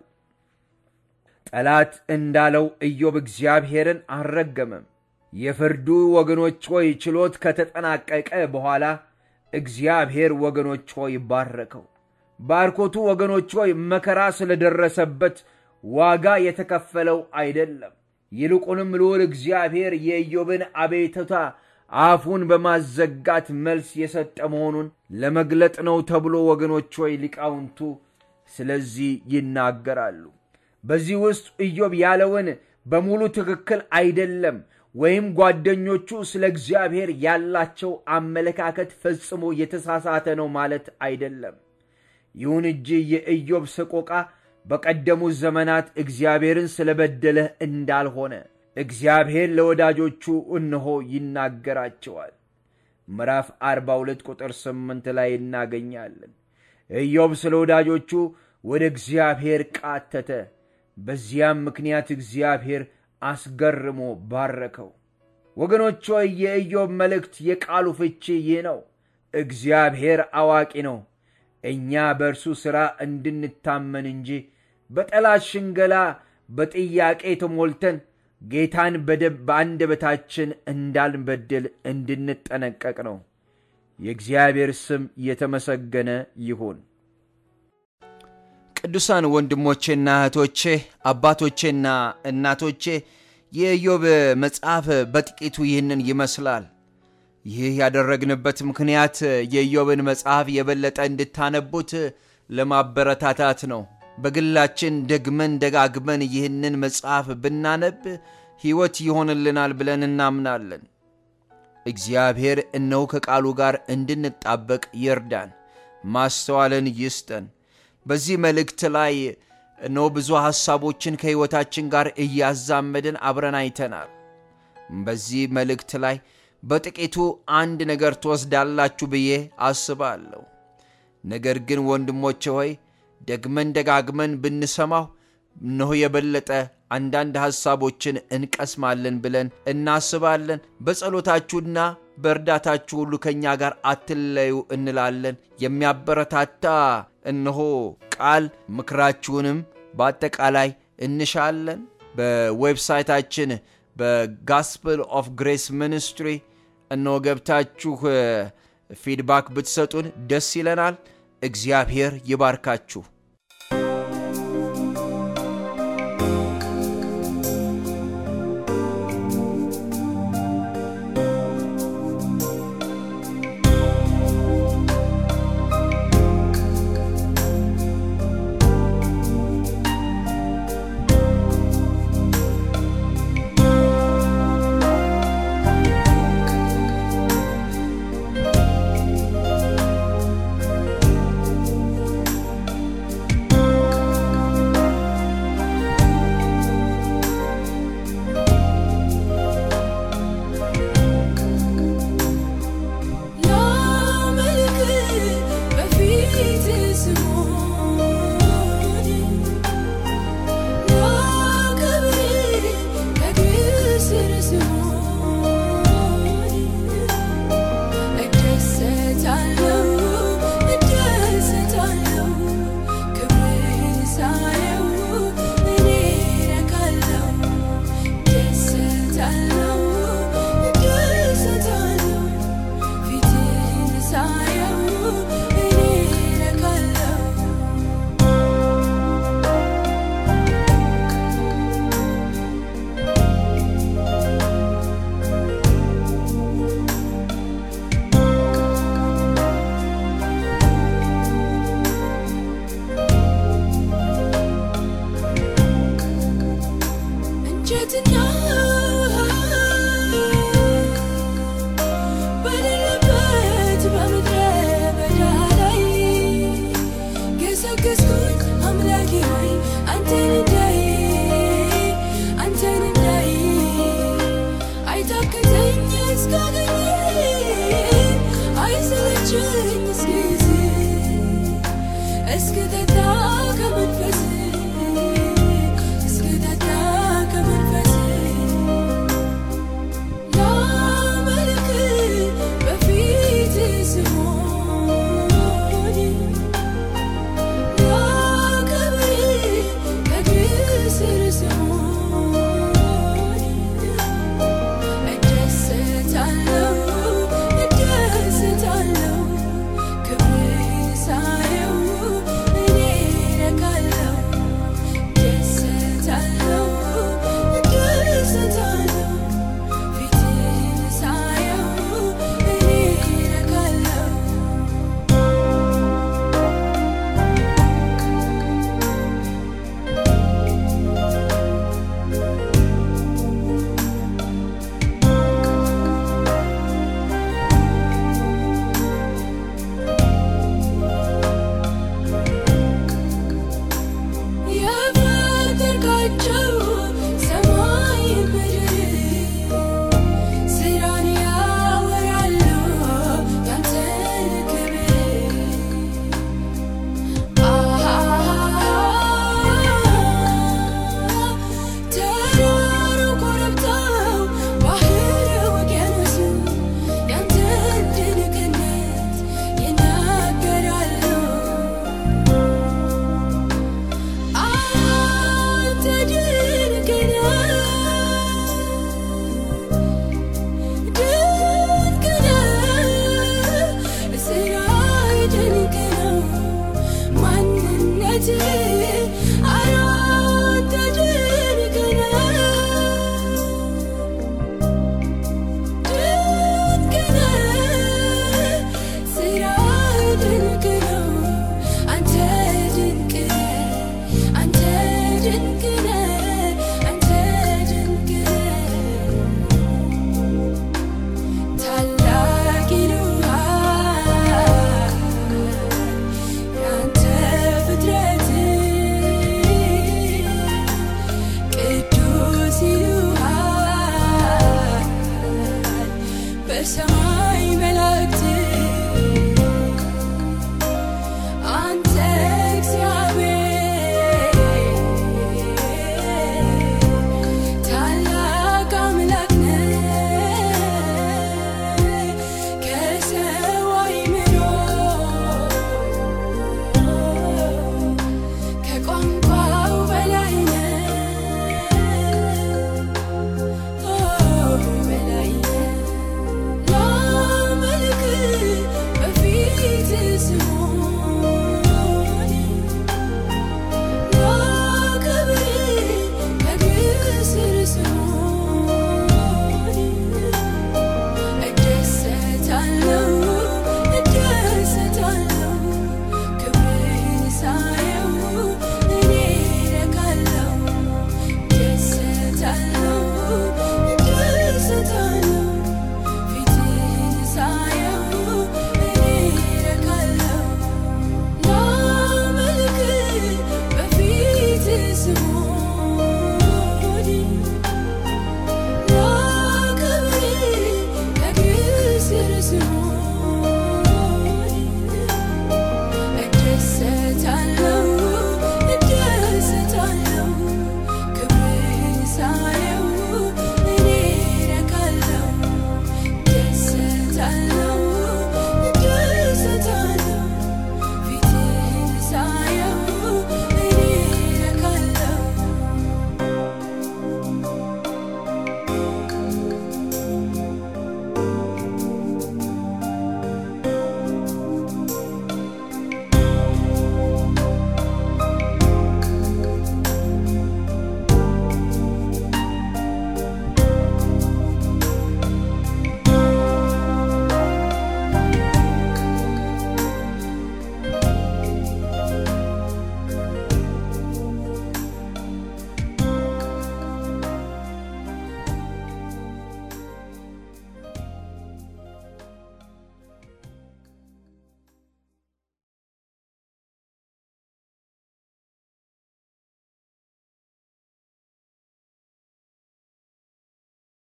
ጠላት እንዳለው ኢዮብ እግዚአብሔርን አልረገመም። የፍርዱ ወገኖች ሆይ ችሎት ከተጠናቀቀ በኋላ እግዚአብሔር ወገኖች ሆይ ባረከው። ባርኮቱ ወገኖች ሆይ መከራ ስለደረሰበት ዋጋ የተከፈለው አይደለም። ይልቁንም ልዑል እግዚአብሔር የኢዮብን አቤቱታ አፉን በማዘጋት መልስ የሰጠ መሆኑን ለመግለጥ ነው ተብሎ ወገኖች ሆይ ሊቃውንቱ ስለዚህ ይናገራሉ። በዚህ ውስጥ ኢዮብ ያለውን በሙሉ ትክክል አይደለም ወይም ጓደኞቹ ስለ እግዚአብሔር ያላቸው አመለካከት ፈጽሞ የተሳሳተ ነው ማለት አይደለም። ይሁን እንጂ የኢዮብ ሰቆቃ በቀደሙት ዘመናት እግዚአብሔርን ስለበደለ እንዳልሆነ እግዚአብሔር ለወዳጆቹ እነሆ ይናገራቸዋል። ምዕራፍ 42 ቁጥር 8 ላይ እናገኛለን። ኢዮብ ስለ ወዳጆቹ ወደ እግዚአብሔር ቃተተ። በዚያም ምክንያት እግዚአብሔር አስገርሞ ባረከው። ወገኖች ሆይ የኢዮብ መልእክት የቃሉ ፍቺ ይህ ነው። እግዚአብሔር አዋቂ ነው። እኛ በእርሱ ሥራ እንድንታመን እንጂ በጠላት ሽንገላ በጥያቄ ተሞልተን ጌታን በአንደበታችን እንዳንበድል እንድንጠነቀቅ ነው። የእግዚአብሔር ስም የተመሰገነ ይሁን። ቅዱሳን ወንድሞቼና እህቶቼ፣ አባቶቼና እናቶቼ የኢዮብ መጽሐፍ በጥቂቱ ይህንን ይመስላል። ይህ ያደረግንበት ምክንያት የኢዮብን መጽሐፍ የበለጠ እንድታነቡት ለማበረታታት ነው። በግላችን ደግመን ደጋግመን ይህንን መጽሐፍ ብናነብ ሕይወት ይሆንልናል ብለን እናምናለን። እግዚአብሔር እነሆ ከቃሉ ጋር እንድንጣበቅ ይርዳን፣ ማስተዋልን ይስጠን። በዚህ መልእክት ላይ እነሆ ብዙ ሐሳቦችን ከሕይወታችን ጋር እያዛመድን አብረን አይተናል። በዚህ መልእክት ላይ በጥቂቱ አንድ ነገር ትወስዳላችሁ ብዬ አስባለሁ። ነገር ግን ወንድሞቼ ሆይ ደግመን ደጋግመን ብንሰማው እነሆ የበለጠ አንዳንድ ሐሳቦችን እንቀስማለን ብለን እናስባለን። በጸሎታችሁና በእርዳታችሁ ሁሉ ከእኛ ጋር አትለዩ እንላለን። የሚያበረታታ እነሆ ቃል ምክራችሁንም በአጠቃላይ እንሻለን። በዌብሳይታችን በጋስፕል ኦፍ ግሬስ ሚኒስትሪ እነሆ ገብታችሁ ፊድባክ ብትሰጡን ደስ ይለናል። እግዚአብሔር ይባርካችሁ።